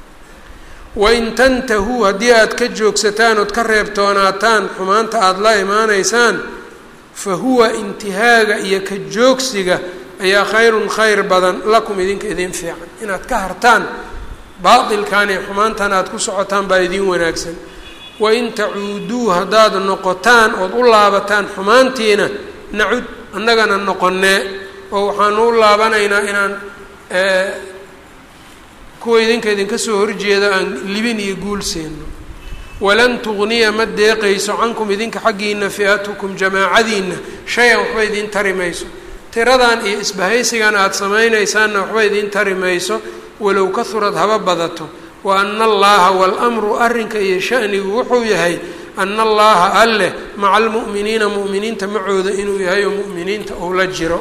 wain tantahuu haddii aad ka joogsataan ood ka reebtoonaataan xumaanta aada la imaanaysaan fa huwa intihaaga iyo ka joogsiga ayaa khayrun khayr badan lakum idinka idin fiican inaad ka hartaan baatilkan iyo xumaantan aada ku socotaan baa idin wanaagsan wain tacuuduu haddaad noqotaan ood u laabataan xumaantiina nacud annagana noqonee oo waxaanu u laabanaynaa inaan kuwa idinka idinka soo horjeeda aan libin iyo guul siino walan tugniya ma deeqayso cankum idinka xaggiina fi-atukum jamaacadiina shay-an waxba idiin tari mayso tiradan iyo isbahaysigan aada samaynaysaanna waxba idiin tari mayso walow kahurad haba badato wa ana allaha waalamru arrinka iyo shanigu wuxuu yahay ana allaha alleh maca almu'miniina mu'miniinta macooda inuu yahay oo mu'miniinta uu la jiro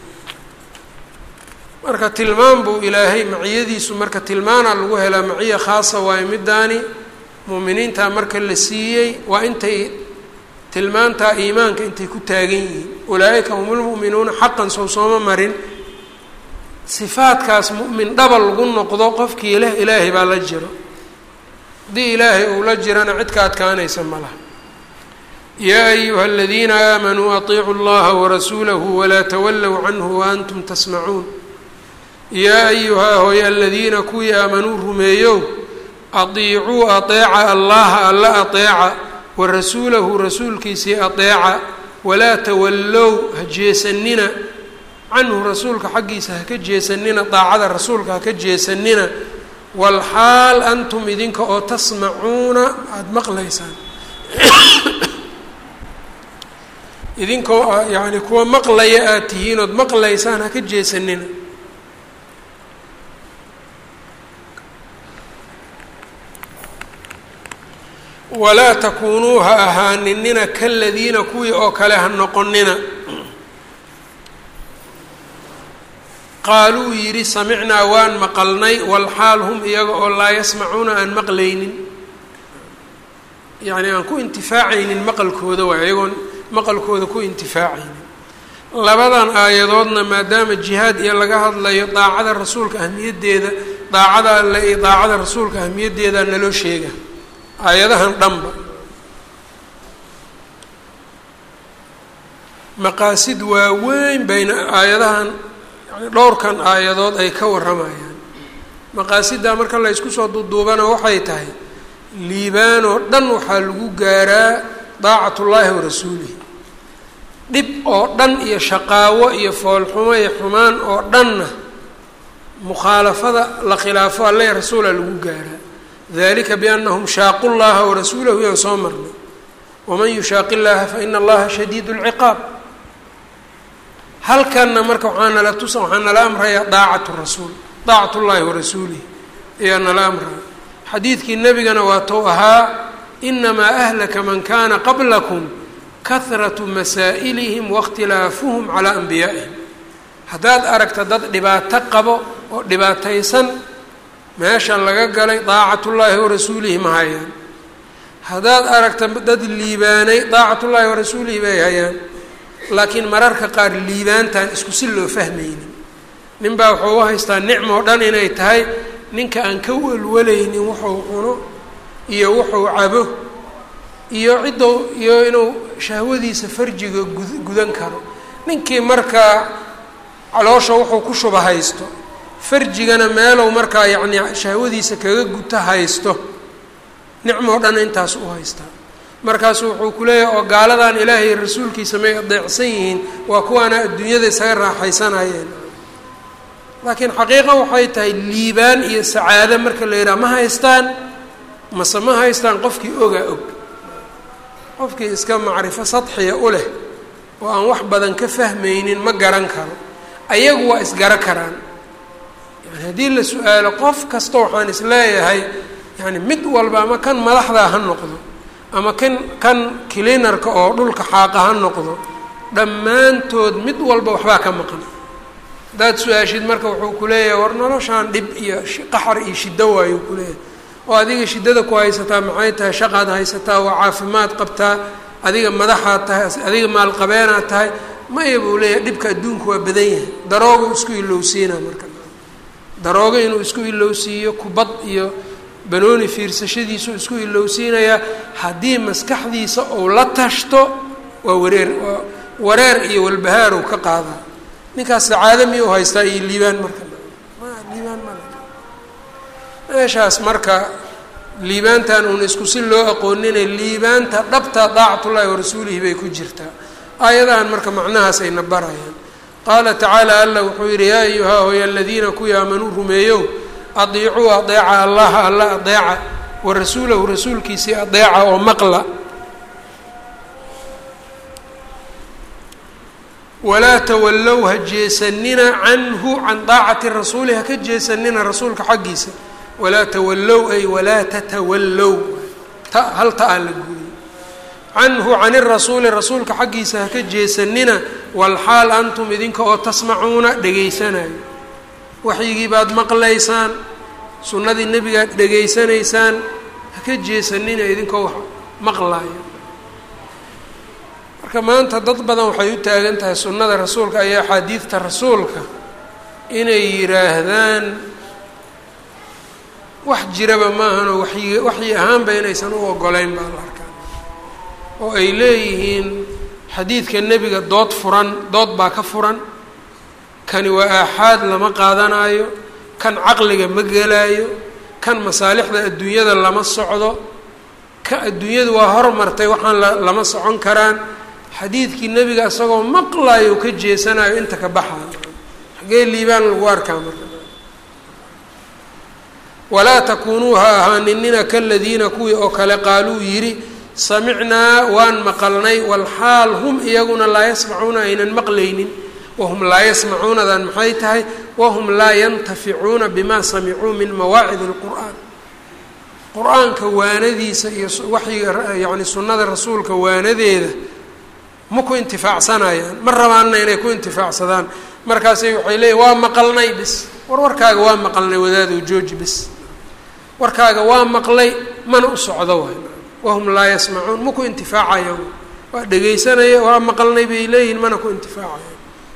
marka tilmaan buu ilaahay maciyadiisu marka tilmaana lagu helaa maciya khaasa waayo midaani mu'miniintaa marka la siiyey waa intay tilmaantaa iimaanka intay ku taagan yihiin ulaa-ika hum lmu'minuuna xaqan sow sooma marin sifaadkaas mu'min dhaba lagu noqdo qofkii leh ilaahay baa la jiro haddii ilaahay uu la jirana cid ka adkaanaysa ma laha yaa ayuha aladiina aamanuu atiicuu llaha warasuulahu walaa tawallow canhu waantum tasmacuun yaa ayuhaa hooy aladiina kuwii aamanuu rumeeyow adiicuu ateeca allaha alla ateeca wa rasuulahu rasuulkiisii ateeca walaa tawallow ha jeesanina canhu rasuulka xaggiisa haka jeesanina daacada rasuulka haka jeesanina walxaal antum idinka oo tasmacuuna aada maqlaysaan idinkoo yacni kuwa maqlaya aada tihiin ood maqlaysaan haka jeesanina walaa takuunuu ha ahaaninina kaladiina kuwii oo kale ha noqonina qaaluu yidhi samicnaa waan maqalnay walxaal hum iyaga oo laa yasmacuuna aan maqlaynin yacni aan ku intifaacaynin maqalkooda waay iyagoon maqalkooda ku intifaacaynin labadan aayadoodna maadaama jihaad iyo laga hadlayo daacada rasuulka ahmiyaddeeda daacada alle iyo daacada rasuulka ahmiyaddeeda naloo sheega aayadahan dhanba maqaasid waaweyn bayna aayadahan yani dhowrkan aayadood ay ka warramayaan maqaasidaa marka la ysku soo duuduubana waxay tahay liibaan oo dhan waxaa lagu gaaraa daacatullaahi wa rasuulihi dhib oo dhan iyo shaqaawo iyo foolxumo iyo xumaan oo dhanna mukhaalafada la khilaafo alle rasuula lagu gaaraa dalika biannahum shaaqu llaha warasuulahu yaan soo marnay waman yushaaqi llaha faina allaha shadiid lciqaab halkanna marka waxaa nala tusa waxaa nala amrayaa daacatu rasuul daacat llahi warasuulihi ayaa nala amraya xadiidkii nebigana waa tou ahaa inamaa ahlaka man kana qablakum kahratu masaa'ilihim waاkhtilaafuhum calaa anbiyaa'ihim haddaad aragta dad dhibaato qabo oo dhibaataysan meeshan laga galay daacatullaahi warasuulihi ma hayaan haddaad aragta dad liibaanay daacatullaahi warasuulihi bay hayaan laakiin mararka qaar liibaantan isku si loo fahmaynin nin baa wuxuu u haystaa nicmo o dhan inay tahay ninka aan ka welwalaynin wuxuu cuno iyo wuxuu cabo iyo ciddou iyo inuu shahwadiisa farjiga gud gudan karo ninkii markaa caloosha wuxuu ku shuba haysto farjigana meelow markaa yacni shahwadiisa kaga guta haysto nicmoo dhan intaas u haystaa markaasu wuxuu ku leeyahay oo gaaladan ilaahay rasuulkiisa may adeecsan yihiin waa kuwaana adduunyada isaga raaxaysanayeen laakiin xaqiiqa waxay tahay liibaan iyo sacaado marka la yidhaha ma haystaan mase ma haystaan qofkii ogaa og qofkii iska macrifo sadxiya u leh oo aan wax badan ka fahmaynin ma garan karo ayagu waa isgaro karaan yani haddii la su-aalo qof kasta waxaan isleeyahay yani mid walba ama kan madaxdaa ha noqdo ama kan kan clinarka oo dhulka xaaqa ha noqdo dhammaantood mid walba waxbaa ka maqan haddaad su-aashid marka wuxuu ku leeyahay war noloshaan dhib iyo qaxar iyo shiddo waayuu ku leeyahay oo adiga shiddada ku haysataa maxay tahay shaqaad haysataa waa caafimaad qabtaa adiga madaxaad tahay adiga maalqabeenaad tahay maya buu leeyahay dhibka adduunku waa badan yahay daroogo isku ilowsiina marka daroogo inuu isku ilowsiiyo kubad iyo banooni fiirsashadiisu isku ilowsiinayaa haddii maskaxdiisa uu la tashto waa wareer waa wareer iyo walbahaarow ka qaadaa ninkaas sacaado miyuu haystaa iyo liibaan marka ma liibaan ma meeshaas marka liibaantan uun isku si loo aqoonina liibaanta dhabta daacatullaahi warasuulihi bay ku jirtaa aayadahan marka macnahaas ayna barayaan qaala tacaala alla wuxuu yidhi yaa ayuhaa hoy aladiina kuwii aamanuu rumeeyow adiicuu adeeca allaha alla adeeca wa rasuulahu rasuulkiisii adeeca oo maqla walaa tawallow ha jeesanina canhu can daacati rasuuli haka jeesanina rasuulka xaggiisa walaa tawallow ay walaa tatawallow ta hal ta aa la guuriyey canhu can irasuuli rasuulka xaggiisa haka jeesanina walxaal antum idinka oo tasmacuuna dhegaysanayo waxyigii baad maqlaysaan sunnadii nebigaad dhegaysanaysaan haka jeesanina idinkoo wax maqlaayo marka maanta dad badan waxay u taagan tahay sunnada rasuulka iyo axaadiidta rasuulka inay yidhaahdaan wax jiraba maahanoo waxyi waxyi ahaanba inaysan u ogolayn baa la arkaa oo ay leeyihiin xadiidka nebiga dood furan dood baa ka furan kani waa aaxaad lama qaadanaayo kan caqliga ma gelaayo kan masaalixda adduunyada lama socdo ka adduunyadu waa hormartay waxaan la lama socon karaan xadiidkii nebiga isagoo maqlayo ka jeesanayo inta ka baxayo xagee liibaan lagu arkaa marka walaa takuunuu ha ahaaninina kaladiina kuwii oo kale qaaluu yidhi samicnaa waan maqalnay walxaal hum iyaguna laa yasmacuuna aynan maqlaynin wahum laa yasmacuunadan maxay tahay wahum laa yantaficuuna bima samicuu min mawaacid اlqur'aan qur-aanka waanadiisa iyo waxyiga yani sunnada rasuulka waanadeeda ma ku intifaacsanayaan ma rabaanna inay ku intifaacsadaan markaasay waxay leeyiin waa maqalnay bis war warkaaga waa maqalnay wadaadow jooji bis warkaaga waa maqlay mana u socdo waay wahum laa yasmacuun ma ku intifaacayaan waa dhegaysanaya waa maqalnay bay leeyihin mana ku intifaacayaan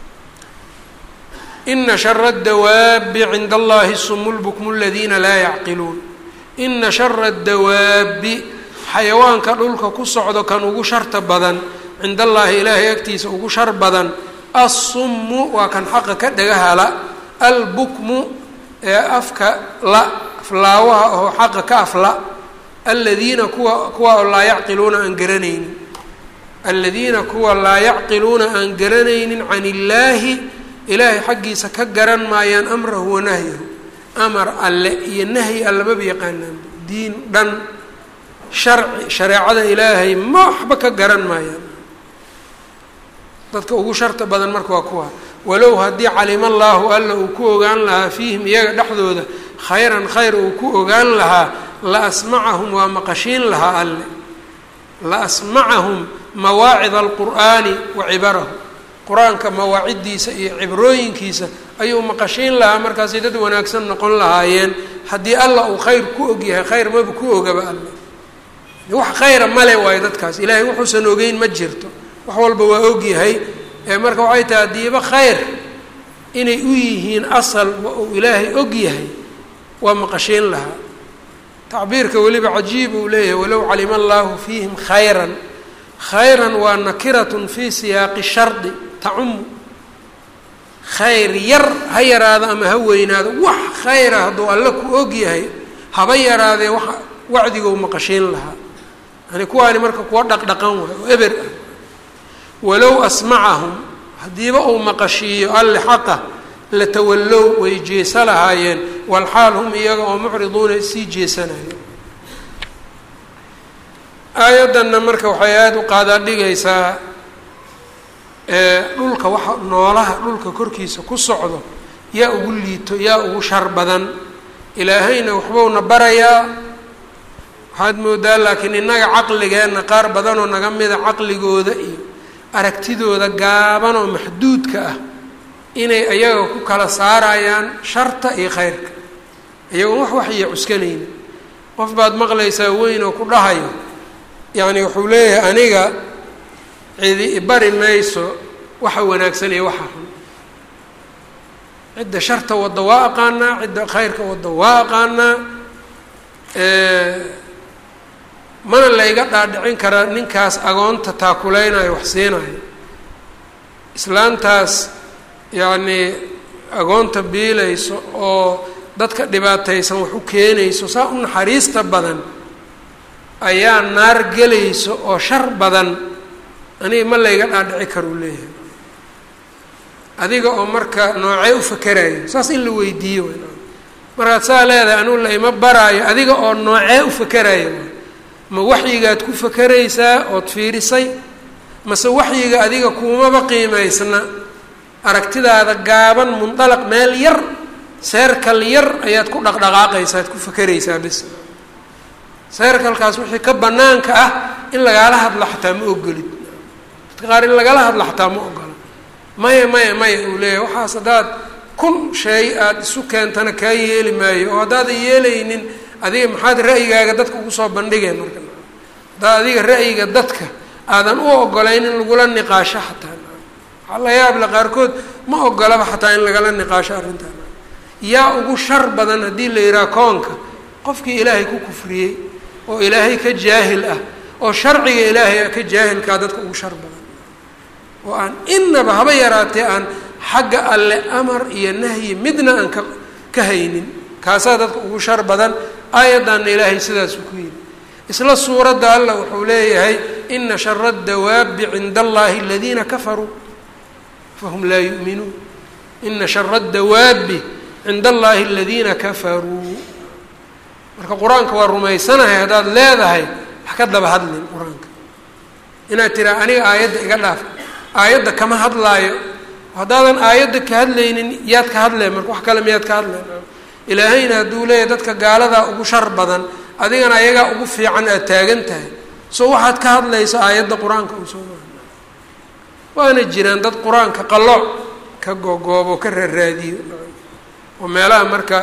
ina shara اdawaabi cinda allahi sumu lbukmu aladiina laa yacqiluun ina shara اdawaabi xayawaanka dhulka ku socdo kan ugu sharta badan cinda allaahi ilaahay agtiisa ugu shar badan assummu waa kan xaqa ka dhagahala albukmu ee afka la aflaawaha oo xaqa ka afla aladiina kuwa kuwa oo laa yacqiluuna aan garanaynin aladiina kuwa laa yacqiluuna aan garanaynin can illaahi ilaahay xaggiisa ka garan maayaan amrahu wa nahyahu amar alle iyo nahyi allamaba yaqaanaan diin dhan sharci shareecada ilaahay ma waxba ka garan maayaan dadka ugu sharta badan marka waa kuwa walow haddii calima allaahu alla uu ku ogaan lahaa fiihim iyaga dhexdooda khayran khayr uu ku ogaan lahaa la asmacahum waa maqashiin lahaa alle la asmacahum mawaacid alqur'aani wa cibarahu qur-aanka mawaaciddiisa iyo cibrooyinkiisa ayuu maqashiin lahaa markaasay dad wanaagsan noqon lahaayeen haddii alla uu khayr ku ogyahay khayr maba ku ogaba alle wax khayra male waayo dadkaas ilaahay wuxuusan ogeyn ma jirto wax walba waa ogyahay ee marka waxay tahay haddiiba khayr inay u yihiin asal uu ilaahay og yahay waa maqashiin lahaa tacbiirka weliba cajiib uu leeyahay walow calima allaahu fiihim khayran khayran waa nakiratun fii siyaaqi shardi tacumu khayr yar ha yaraado ama ha weynaado wax khayra hadduu alle ku og yahay haba yaraadee wa wacdigou maqashiin lahaa yani kuwaani marka kuwa dhaqdhaqan waay oo eber ah walow asmacahum haddiiba uu maqashiiyo alle xaqa latawallow way jeesa lahaayeen walxaal hum iyaga oo mucriduuna sii jeesanaya aayaddanna marka waxay aada u qaadaa dhigaysaa dhulka waxa noolaha dhulka korkiisa ku socdo yaa ugu liito yaa ugu shar badan ilaahayna waxbowna barayaa waxaad moodaa laakiin innaga caqligeenna qaar badanoo naga mida caqligooda iyo aragtidooda gaaban oo maxduudka ah inay ayaga ku kala saarayaan sharta iyo khayrka iyagoon wax waxya cuskanayna qof baad maqlaysaa weyn oo ku dhahayo yacni wuxuu leeyahay aniga cidi ibari mayso waxa wanaagsan iyo waxa xun cidda sharta wadda waa aqaanaa cidda khayrka wadda waa aqaanaa mana layga dhaadhicin karaa ninkaas agoonta taakuleynayo wax siinayo islaantaas yacnii agoonta biilayso oo dadka dhibaataysan wax u keenayso saa u naxariista badan ayaa naar gelayso oo shar badan aniga ma layga dhaadhici karuu leeyahay adiga oo marka noocee u fakerayo saas in la weydiiyo markaad saa leedahay anugu la ima baraayo adiga oo noocee u fakerayo ma waxyigaad ku fakeraysaa ood fiirisay mase waxyiga adiga kuumaba qiimaysna aragtidaada gaaban mundalaq meel yar seerkal yar ayaad ku dhaqdhaqaaqaysaa ad ku fakeraysaa bis seerkalkaas wixii ka banaanka ah in lagaala hadlo xataa ma ogolid dadka qaar in lagala hadlo xataa ma ogola maya maya maya uu leeyahay waxaas haddaad kun shay aada isu keentana kaa yeeli maayo oo haddaadan yeelaynin adiga maxaad ra'yigaaga dadka ugu soo bandhigeen marka haddaad adiga ra'yiga dadka aadan u ogolayn in lagula niqaasho xataa waxaa la yaable qaarkood ma ogolaba xataa in lagala niqaasho arrintan yaa ugu shar badan haddii la yidhaha koonka qofkii ilaahay ku kufriyey oo ilaahay ka jaahil ah oo sharciga ilaahay ka jaahilkaa dadka ugu shar badan oo aan inaba haba yaraatee aan xagga alle amar iyo nahyi midna aan ka ka haynin kaasaa dadka ugu shar badan aayaddanna ilaahay sidaasuu ku yidhi isla suuradda alla wuxuu leeyahay ina shara adawaabi cinda allahi aladiina kafaruu fahum laa yu'minuun ina shara dawaabi cinda allahi aladiina kafaruu marka qur-aanka waa rumaysanahay haddaad leedahay wax ka daba hadlin qur-aanka inaad tiraa aniga aayadda iga dhaaf aayadda kama hadlaayo haddaadan aayadda ka hadlaynin yaad ka hadleen marka wax kale miyaad ka hadleen ilaahayna hadduu leeyahy dadka gaaladaa ugu shar badan adigana ayagaa ugu fiican aad taagan tahay so waxaad ka hadlayso aayadda qur-aanka un soo maa waana jiraan dad qur-aanka qalooc ka gogoobo ka raaraadiyo oo meelaha marka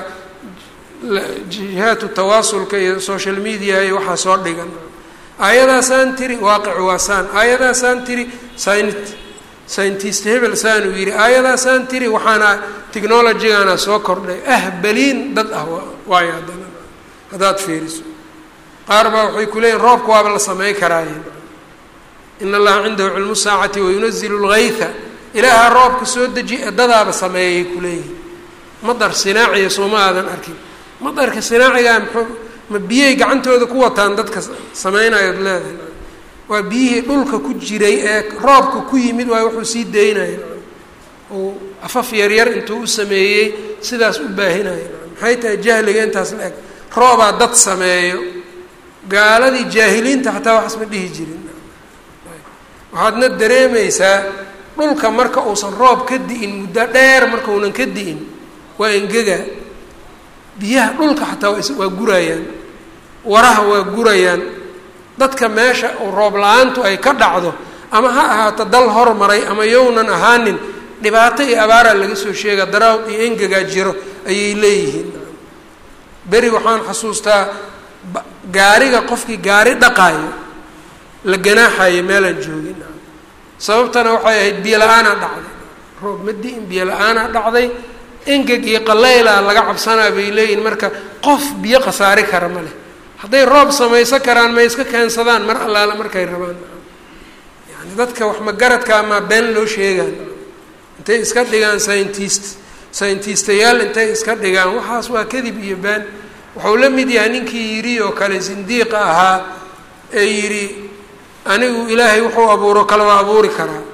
jihaatu tawaasulka iyo social media iyo waxaa soo dhigan aayadaasaan tiri waaqic waasaan aayadaasaan tiri syn scientist hebel saan uu yidhi aayadaasaan tiri waxaana technologygana soo kordhay ahbaliin dad ah waayo haddana haddaad fiiriso qaar baa waxay ku leeyihin roobka waaba la samey karaaye in allaha cindahu cilmu saacati wayunazilu lgaytha ilaaha roobka soo deji dadaaba sameeyay kuleeyihin madar sinaaciya sooma aadan arkin madarka sinaacigaa mxuu ma biyay gacantooda ku wataan dadka samaynayood leedahay waa biyihii dhulka ku jiray ee roobka ku yimid waay wuxuu sii daynaya uu afaf yaryar intuu u sameeyey sidaas u baahinaya maxay tahay jahliga intaas la eg roobaa dad sameeyo gaaladii jaahiliinta xataa waxaas ma dhihi jirin waxaadna dareemaysaa dhulka marka uusan roob ka di'in muddo dheer markaunan ka di'in waa engega biyaha dhulka xataa waa gurayaan waraha waa gurayaan dadka meesha roob la-aantu ay ka dhacdo ama ha ahaato dal hormaray ama yownan ahaanin dhibaato iyo abaaraa laga soo sheega daraawd iyo engegaa jiro ayay leeyihiin beri waxaan xasuustaa gaariga qofkii gaari dhaqaayo la ganaaxayo meelaan joogin sababtana waxay ahayd biyo la-aanaa dhacday roob ma di-in biyo la-aanaa dhacday engeg iyo qaleyla laga cabsanaa bay leeyihin marka qof biyo khasaari kara ma leh hadday roob samaysan karaan may iska keensadaan mar allaala markay rabaan yani dadka wax magaradka amaa been loo sheegaan intay iska dhigaan scientist scientistayaal intay iska dhigaan waxaas waa kadib iyo been wuxuu la mid yahay ninkii yidhi oo kale sindiiqa ahaa ee yidhi anigu ilaahay wuxuu abuuro kale waa abuuri karaa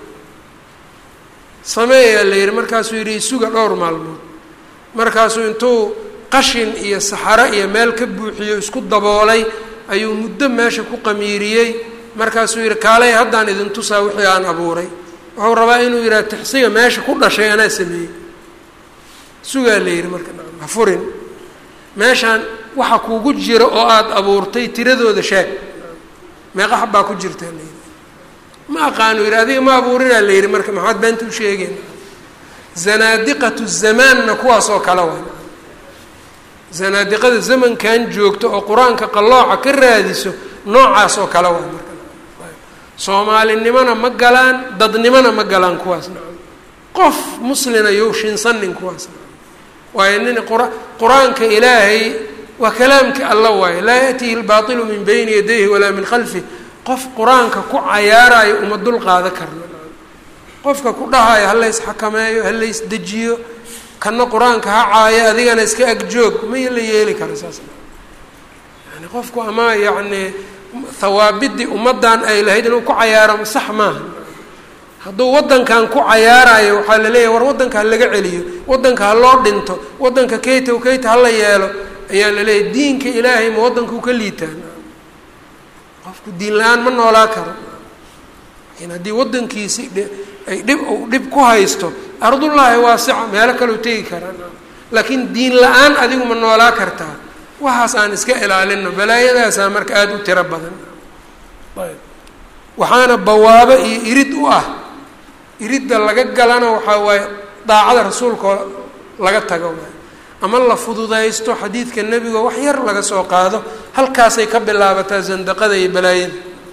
sameeyaa la yidhi markaasuu yidhi isuga dhowr maalmood markaasuu intuu qashin iyo saxaro iyo meel ka buuxiyo isku daboolay ayuu muddo meesha ku qamiiriyey markaasuu yidhi kaalay haddaan idin tusaa wixii aan abuuray wuxuu rabaa inuu yidhaha tixsiga meesha ku dhashay anaa sameeyey sugaa la yidhi marka ha furin meeshaan waxa kuugu jira oo aada abuurtay tiradooda sheeg meeqa xabbaa ku jirtaa la yidhi ma aqaanu yidhi adiga ma abuurinaa la yidhi marka maxaad beenta u sheegeen zanaadiqatu zamaanna kuwaas oo kale waa zanaadiqada zamankan joogto oo qur-aanka qallooca ka raadiso noocaas oo kale waa marka soomaalinimona ma galaan dadnimona ma galaan kuwaas nacam qof muslina yow shinsanin kuwaas nacam waayo nin qur qur-aanka ilaahay waa kalaamka alla waayo laa yaأtihi اlbaطilu min bayni yadayhi walaa min khalfih qof qur-aanka ku cayaarayo uma dul qaado karno qofka ku dhahayo halays xakameeyo halays dejiyo kana qur-aanka ha caayo adigana iska agjoog maya la yeeli karo saas yani qofku ama yacni hawaabidii ummaddan ay lahayd inuu ku cayaaro sax maaha hadduu waddankan ku cayaarayo waxaa la leeyahay war waddanka ha laga celiyo waddanka ha loo dhinto waddanka kayta w kayta hala yeelo ayaa la leeyahay diinka ilaahay ma waddankau ka liitaan qofku diin la-aan ma noolaa karo laakiin haddii waddankiisi ay dhib dhib ku haysto ardullaahi waasica meelo kaleu tegi karaa laakiin diin la-aan adigu ma noolaa kartaa waxaas aan iska ilaalino balaayadaasaa marka aada u tiro badan ayb waxaana bawaabo iyo irid u ah iridda laga galana waxaa waaye daacada rasuulka laga tago waay ama la fududaysto xadiidka nebigo wax yar laga soo qaado halkaasay ka bilaabataa sandaqada iyo balaayada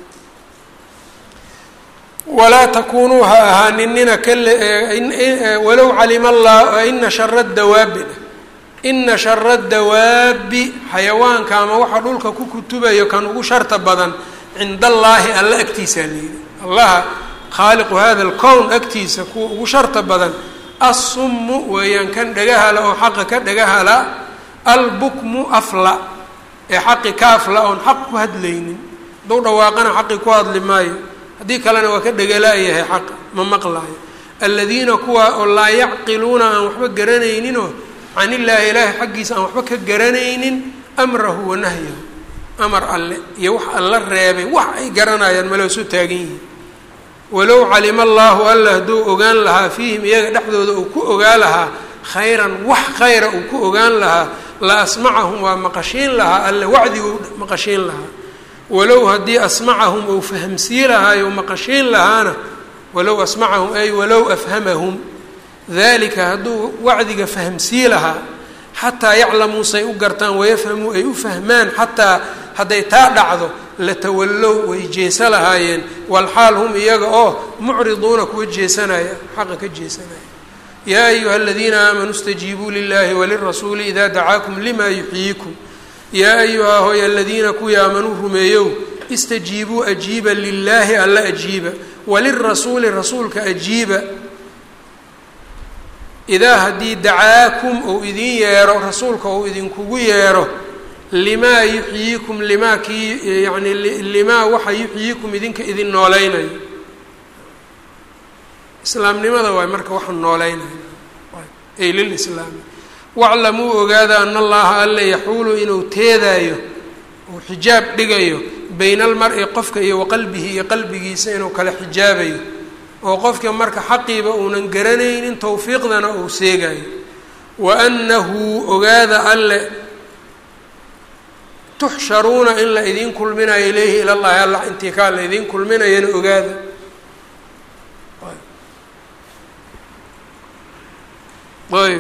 walaa takunuu ha ahaaninina walow calima allah ina shara dawaabi ina shara dawaabi xayawaanka ama waxa dhulka ku kutubayo kan ugu sharta badan cinda allaahi alla agtiisaa layidhi allaha khaaliqu hada alkown agtiisa kuwa ugu sharta badan assummu weeyaan kan dhagahala oo xaqa ka dhagahala albukmu afla ee xaqi ka afla oon xaq ku hadlaynin hadduu dhawaaqana xaqi ku hadli maayo haddii kalena waa ka dhegalaayahay xaqa ma maqlaayo aladiina kuwa oo laa yacqiluuna aan waxba garanayninoo can illaahi ilaahi xaggiisa aan waxba ka garanaynin amrahu wa nahyahu amar alle iyo wax alla reebay wax ay garanayaan maloo soo taagan yihiin walow calima allaahu alla hadduu ogaan lahaa fiihim iyaga dhexdooda uu ku ogaa lahaa khayran wax khayra uu ku ogaan lahaa la asmacahum waa maqashiin lahaa alle wacdiguu maqashiin lahaa walow haddii asmacahum uu fahamsii lahaayo maqashiin lahaana walow asmacahum ay walow afhamahum dalika hadduu wacdiga fahamsii lahaa xataa yaclamuu say u gartaan wayafhamuu ay u fahmaan xataa hadday taa dhacdo latawallow way jeesa lahaayeen walxaal hum iyaga oo mucriduuna kuwa jeesanaya xaqa ka jeesanaya yaa ayuha aladiina aamanuu stajiibuu lilahi walirasuuli idaa dacaakum lima yuxyiikum yaa ayuha hoy aladiina kuwii aamanuu rumeeyow istajiibuu ajiiba lilaahi alla ajiiba walirasuuli rasuulka ajiiba idaa haddii dacaakum uu idin yeero rasuulka uu idinkugu yeero limaa yuxyiikum limaa kii yani limaa waxa yuxyiikum idinka idin nooleynayo islaamnimada waay marka waxa nooleynayo ay lilislaami waclamuu ogaada ana allaha alla yaxuulu inuu teedaayo uu xijaab dhigayo bayna almar-i qofka iyo waqalbihi iyo qalbigiisa inuu kala xijaabayo oo qofka marka xaqiiba uunan garanaynin towfiiqdana uu seegayo wa annahu ogaada alle tuxsharuuna in la idiin kulminayo ilayhi ila llahi alla intii kaa la idiin kulminayana ogaada ayb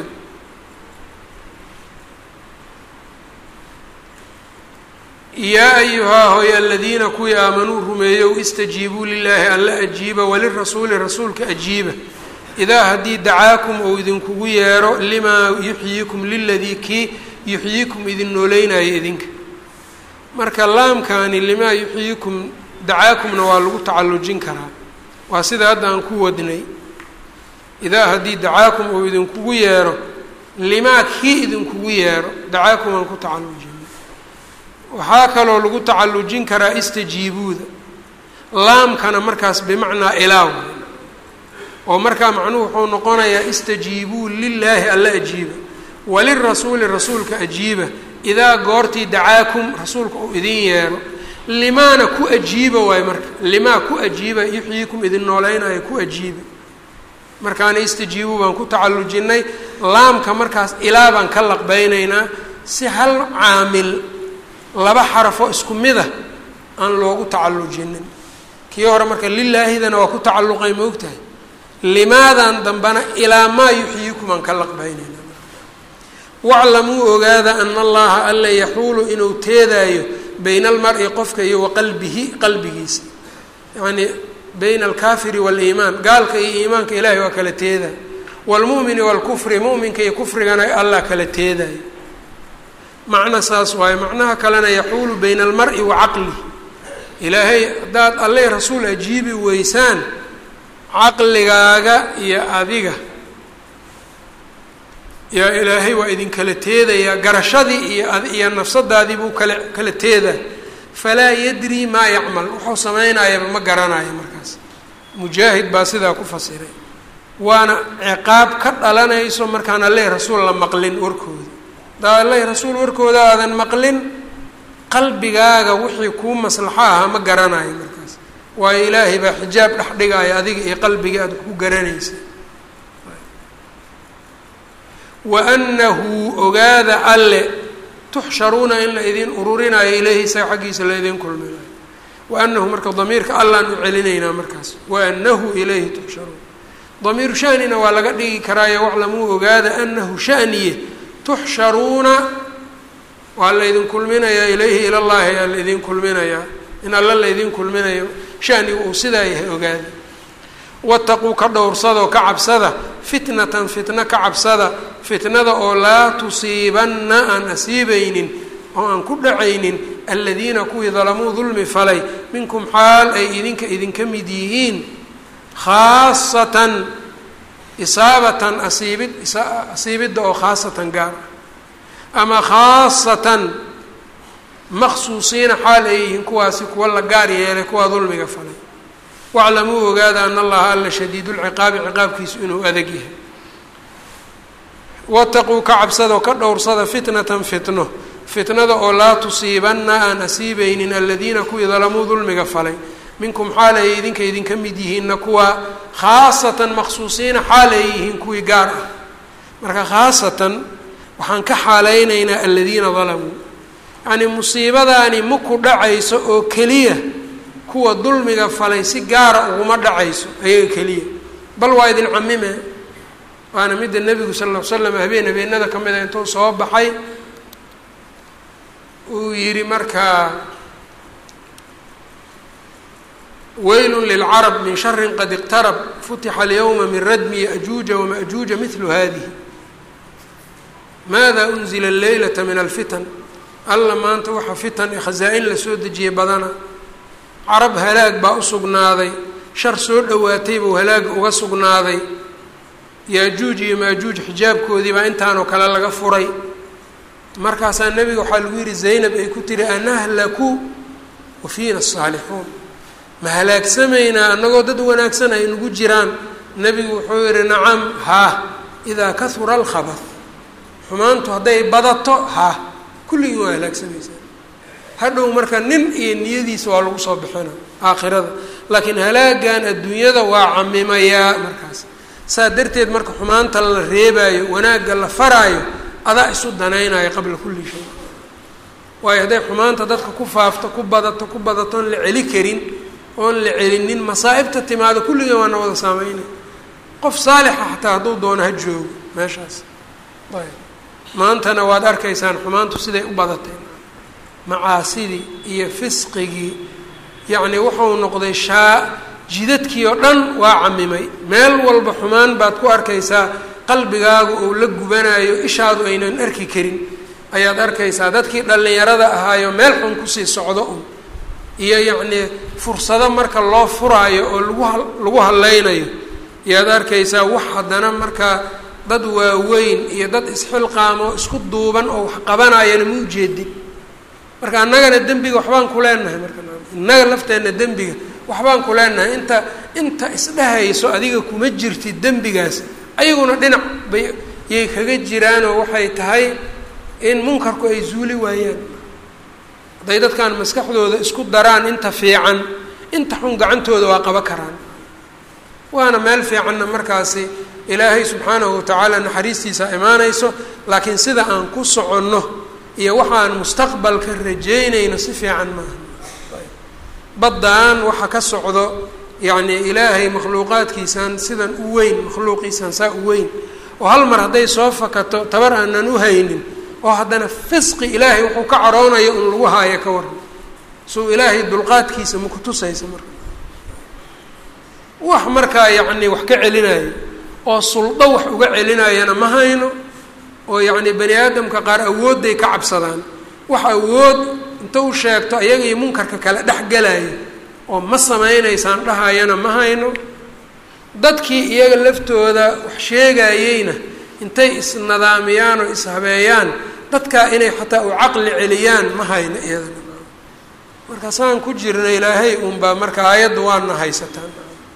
yaa ayuhaa hoy aladiina kuwii aamanuu rumeeyow istajiibuu lilaahi alla ajiiba walirasuuli rasuulka ajiiba idaa haddii dacaakum ou idinkugu yeero limaa yuxyiikum liladii kii yuxyiikum idin nooleynaayo idinka marka laamkaani limaa yuxyiikum dacaakumna waa lagu tacallujin karaa waa sida hadda aan ku wadnay idaa haddii dacaakum ou idinkugu yeero limaa kii idinkugu yeero dacaakum aan ku tacallujin waxaa kaloo lagu tacallujin karaa istajiibuuda laamkana markaas bimacnaa ilaaw oo markaa macnuhu wuxuu noqonayaa istajiibuu lilaahi alla ajiiba walirasuuli rasuulka ajiiba idaa goortii dacaakum rasuulka uu idin yeero limaana ku ajiiba waayo marka limaa ku ajiiba yuxyiikum idin nooleynaayo ku ajiiba markaana istajiibuu baan ku tacallujinnay laamka markaas ilaa baan ka laqbeynaynaa si hal caamil laba xarafo isku mida aan loogu tacallujinin kii hore marka lilaahidana waa ku tacalluqay ma ogtahay limaadan dambana ilaa maa yuxyiikum aan ka laqbaynayna waclamuu ogaada ana allaha alla yaxuulu inuu teedaayo bayna almar-i qofka iyo wa qalbihi qalbigiisa yacnii bayna alkaafiri waaliimaan gaalka iyo iimaanka ilaahay waa kala teedayo waalmu'mini waalkufri mu'minka iyo kufrigana allah kala teedayo macno saas waayo macnaha kalena yaxuulu bayna almar-i wa caqlih ilaahay haddaad alleh rasuul ajiibi weysaan caqligaaga iyo adiga yaa ilaahay waa idinkala teedayaa garashadii iyo iyo nafsadaadii buu kala kala teedaa falaa yadrii maa yacmal wuxuu samaynayaba ma garanayo markaas mujaahid baa sidaa ku fasiray waana ciqaab ka dhalanayso markaan alleh rasuul la maqlin warkooda daa alleh rasuul warkooda aadan maqlin qalbigaaga wixii kuu maslaxo ahaa ma garanayo markaas waayo ilaahay baa xijaab dhex dhigaayo adiga iyo qalbigii aad ku garanaysa wa annahu ogaada alle tuxsharuuna in la idin ururinayo ilayhi isaga xaggiisa la idin kulminayo wa anahu marka damiirka allaan u celinaynaa markaas wa anahu ilayhi tuxsharuun damiiru shanina waa laga dhigi karaayo waclamuu ogaada anahu shaniye tuxsharuuna waa laydin kulminayaa ilayhi ilallaahi aa laydin kulminayaa in alla laydin kulminayo shanigu uu sidaa yahay ogaada wataquu ka dhowrsadoo ka cabsada fitnatan fitno ka cabsada fitnada oo laa tusiibanna aan asiibaynin oo aan ku dhacaynin aladiina kuwii dalamuu dulmi falay minkum xaal ay idinka idinka mid yihiin khaasatan isaabatan asiibid asiibidda oo khaasatan gaar ama khaasatan maqsuusiina xaal ay yihiin kuwaasi kuwa la gaar yeelay kuwaa dulmiga falay waclamuu ogaada ana allaha alla shadiid lciqaabi ciqaabkiisu inuu adag yahay wataquu ka cabsadoo ka dhowrsada fitnatan fitno fitnada oo laa tusiibanna aan asiibeynin aladiina kuwii dalamuu dulmiga falay minkum xaalay idinka idinka mid yihiinna kuwa khaasatan maqsuusiina xaalay yihiin kuwii gaar ah marka khaasatan waxaan ka xaalaynaynaa aladiina dalamuu yacnii musiibadaani ma ku dhacayso oo keliya kuwa dulmiga falay si gaara uguma dhacayso ayaga keliya bal waa idin camime waana midda nebigu sal ll l slam habeen habeenada ka mida intuu soo baxay uu yidhi markaa weylu lilcarab min shari qad iqtarab futixa alyowma min radmi yajuuja wamajuuja midlu hadihi maada unzila alleylata min alfitan alla maanta waxaa fitan ee khasaa-in lasoo dejiyey badana carab halaag baa u sugnaaday shar soo dhowaatay buu halaaga uga sugnaaday yaajuuj iyo maajuuj xijaabkoodii baa intaanoo kale laga furay markaasaa nebiga waxaa lagu yidhi zaynab ay ku tiri anahlaku wa fiina asaalixuun ma halaagsamaynaa annagoo dad wanaagsan ay nagu jiraan nebigu wuxuu yihi nacam haa idaa kahura alkhabad xumaantu hadday badato haa kulligii waa halaagsamaysaa hadhow marka nin iyo niyadiisa waa lagu soo bixina aakhirada laakiin halaagan adduunyada waa camimayaa markaas saa darteed marka xumaanta la reebaayo wanaagga la faraayo adaa isu danaynayo qabla kulli shay waayo hadday xumaanta dadka ku faafto ku badato ku badato oon la celi karin oon la celinin masaa'ibta timaado kulligeen waana wada saameynay qof saalixa xataa hadduu doono ha joogo meeshaas ayb maantana waad arkaysaan xumaantu siday u badatay macaasidii iyo fisqigii yacnii wuxuu noqday shaa jidadkii oo dhan waa camimay meel walba xumaan baad ku arkaysaa qalbigaagu uu la gubanayo ishaadu aynan arki karin ayaad arkaysaa dadkii dhallinyarada ahaayo meel xun kusii socdo un iyo yacnii fursado marka loo furaayo oo lagu ha lagu hadlaynayo ayaad arkaysaa wax haddana markaa dad waaweyn iyo dad isxilqaamo isku duuban oo wax qabanayana ma ujeedin marka annagana dembiga waxbaan ku leenahay marka innaga lafteenna dembiga waxbaan ku leenahay inta inta isdhehayso adiga kuma jirtid dembigaas ayaguna dhinac bay yay kaga jiraanoo waxay tahay in munkarku ay zuuli waayaan hadday dadkan maskaxdooda isku daraan inta fiican inta xun gacantooda waa qaba karaan waana meel fiicanna markaasi ilaahay subxaanahu watacaala naxariistiisa imaanayso laakiin sida aan ku soconno iyo waxaan mustaqbalka rajeynayno si fiican maaha baddaan waxa ka socdo yacnii ilaahay makhluuqaadkiisaan sidan u weyn makhluuqiisaan saa u weyn oo hal mar hadday soo fakato tabar aanan u haynin oo haddana fisqi ilaahay wuxuu ka caroonayo un lagu haayo ka waran suu ilaahay dulqaadkiisa ma ku tusaysa marka wax markaa yacnii wax ka celinayo oo suldo wax uga celinayana ma hayno oo yacnii bani aadamka qaar awoodday ka cabsadaan wax awood inta u sheegto ayaga iyo munkarka kale dhex galayo oo ma samaynaysaan dhahayana ma hayno dadkii iyaga laftooda wax sheegayeyna intay isnadaamiyaan oo ishabeeyaan dadkaa inay xataa u caqli celiyaan ma hayno iyadana marka saan ku jirna ilaahay unbaa marka aayadda waana haysataan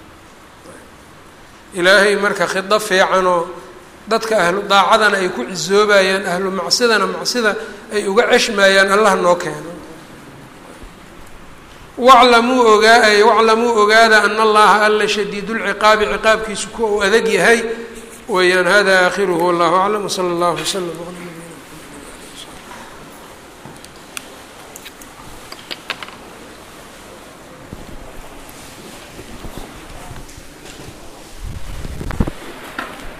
ilaahay marka khido fiicanoo dadka ahlu daacadana ay ku cisoobayaan ahlu macsidana macsida ay uga ceshmayaan allah noo keeno waclamuu ogaa waclamuu ogaada ana allaha alla shadiidu lciqaabi ciqaabkiisu kuwa uu adag yahay weeyaan hada aakhiruhu wallahu aclam wsala allahu wslam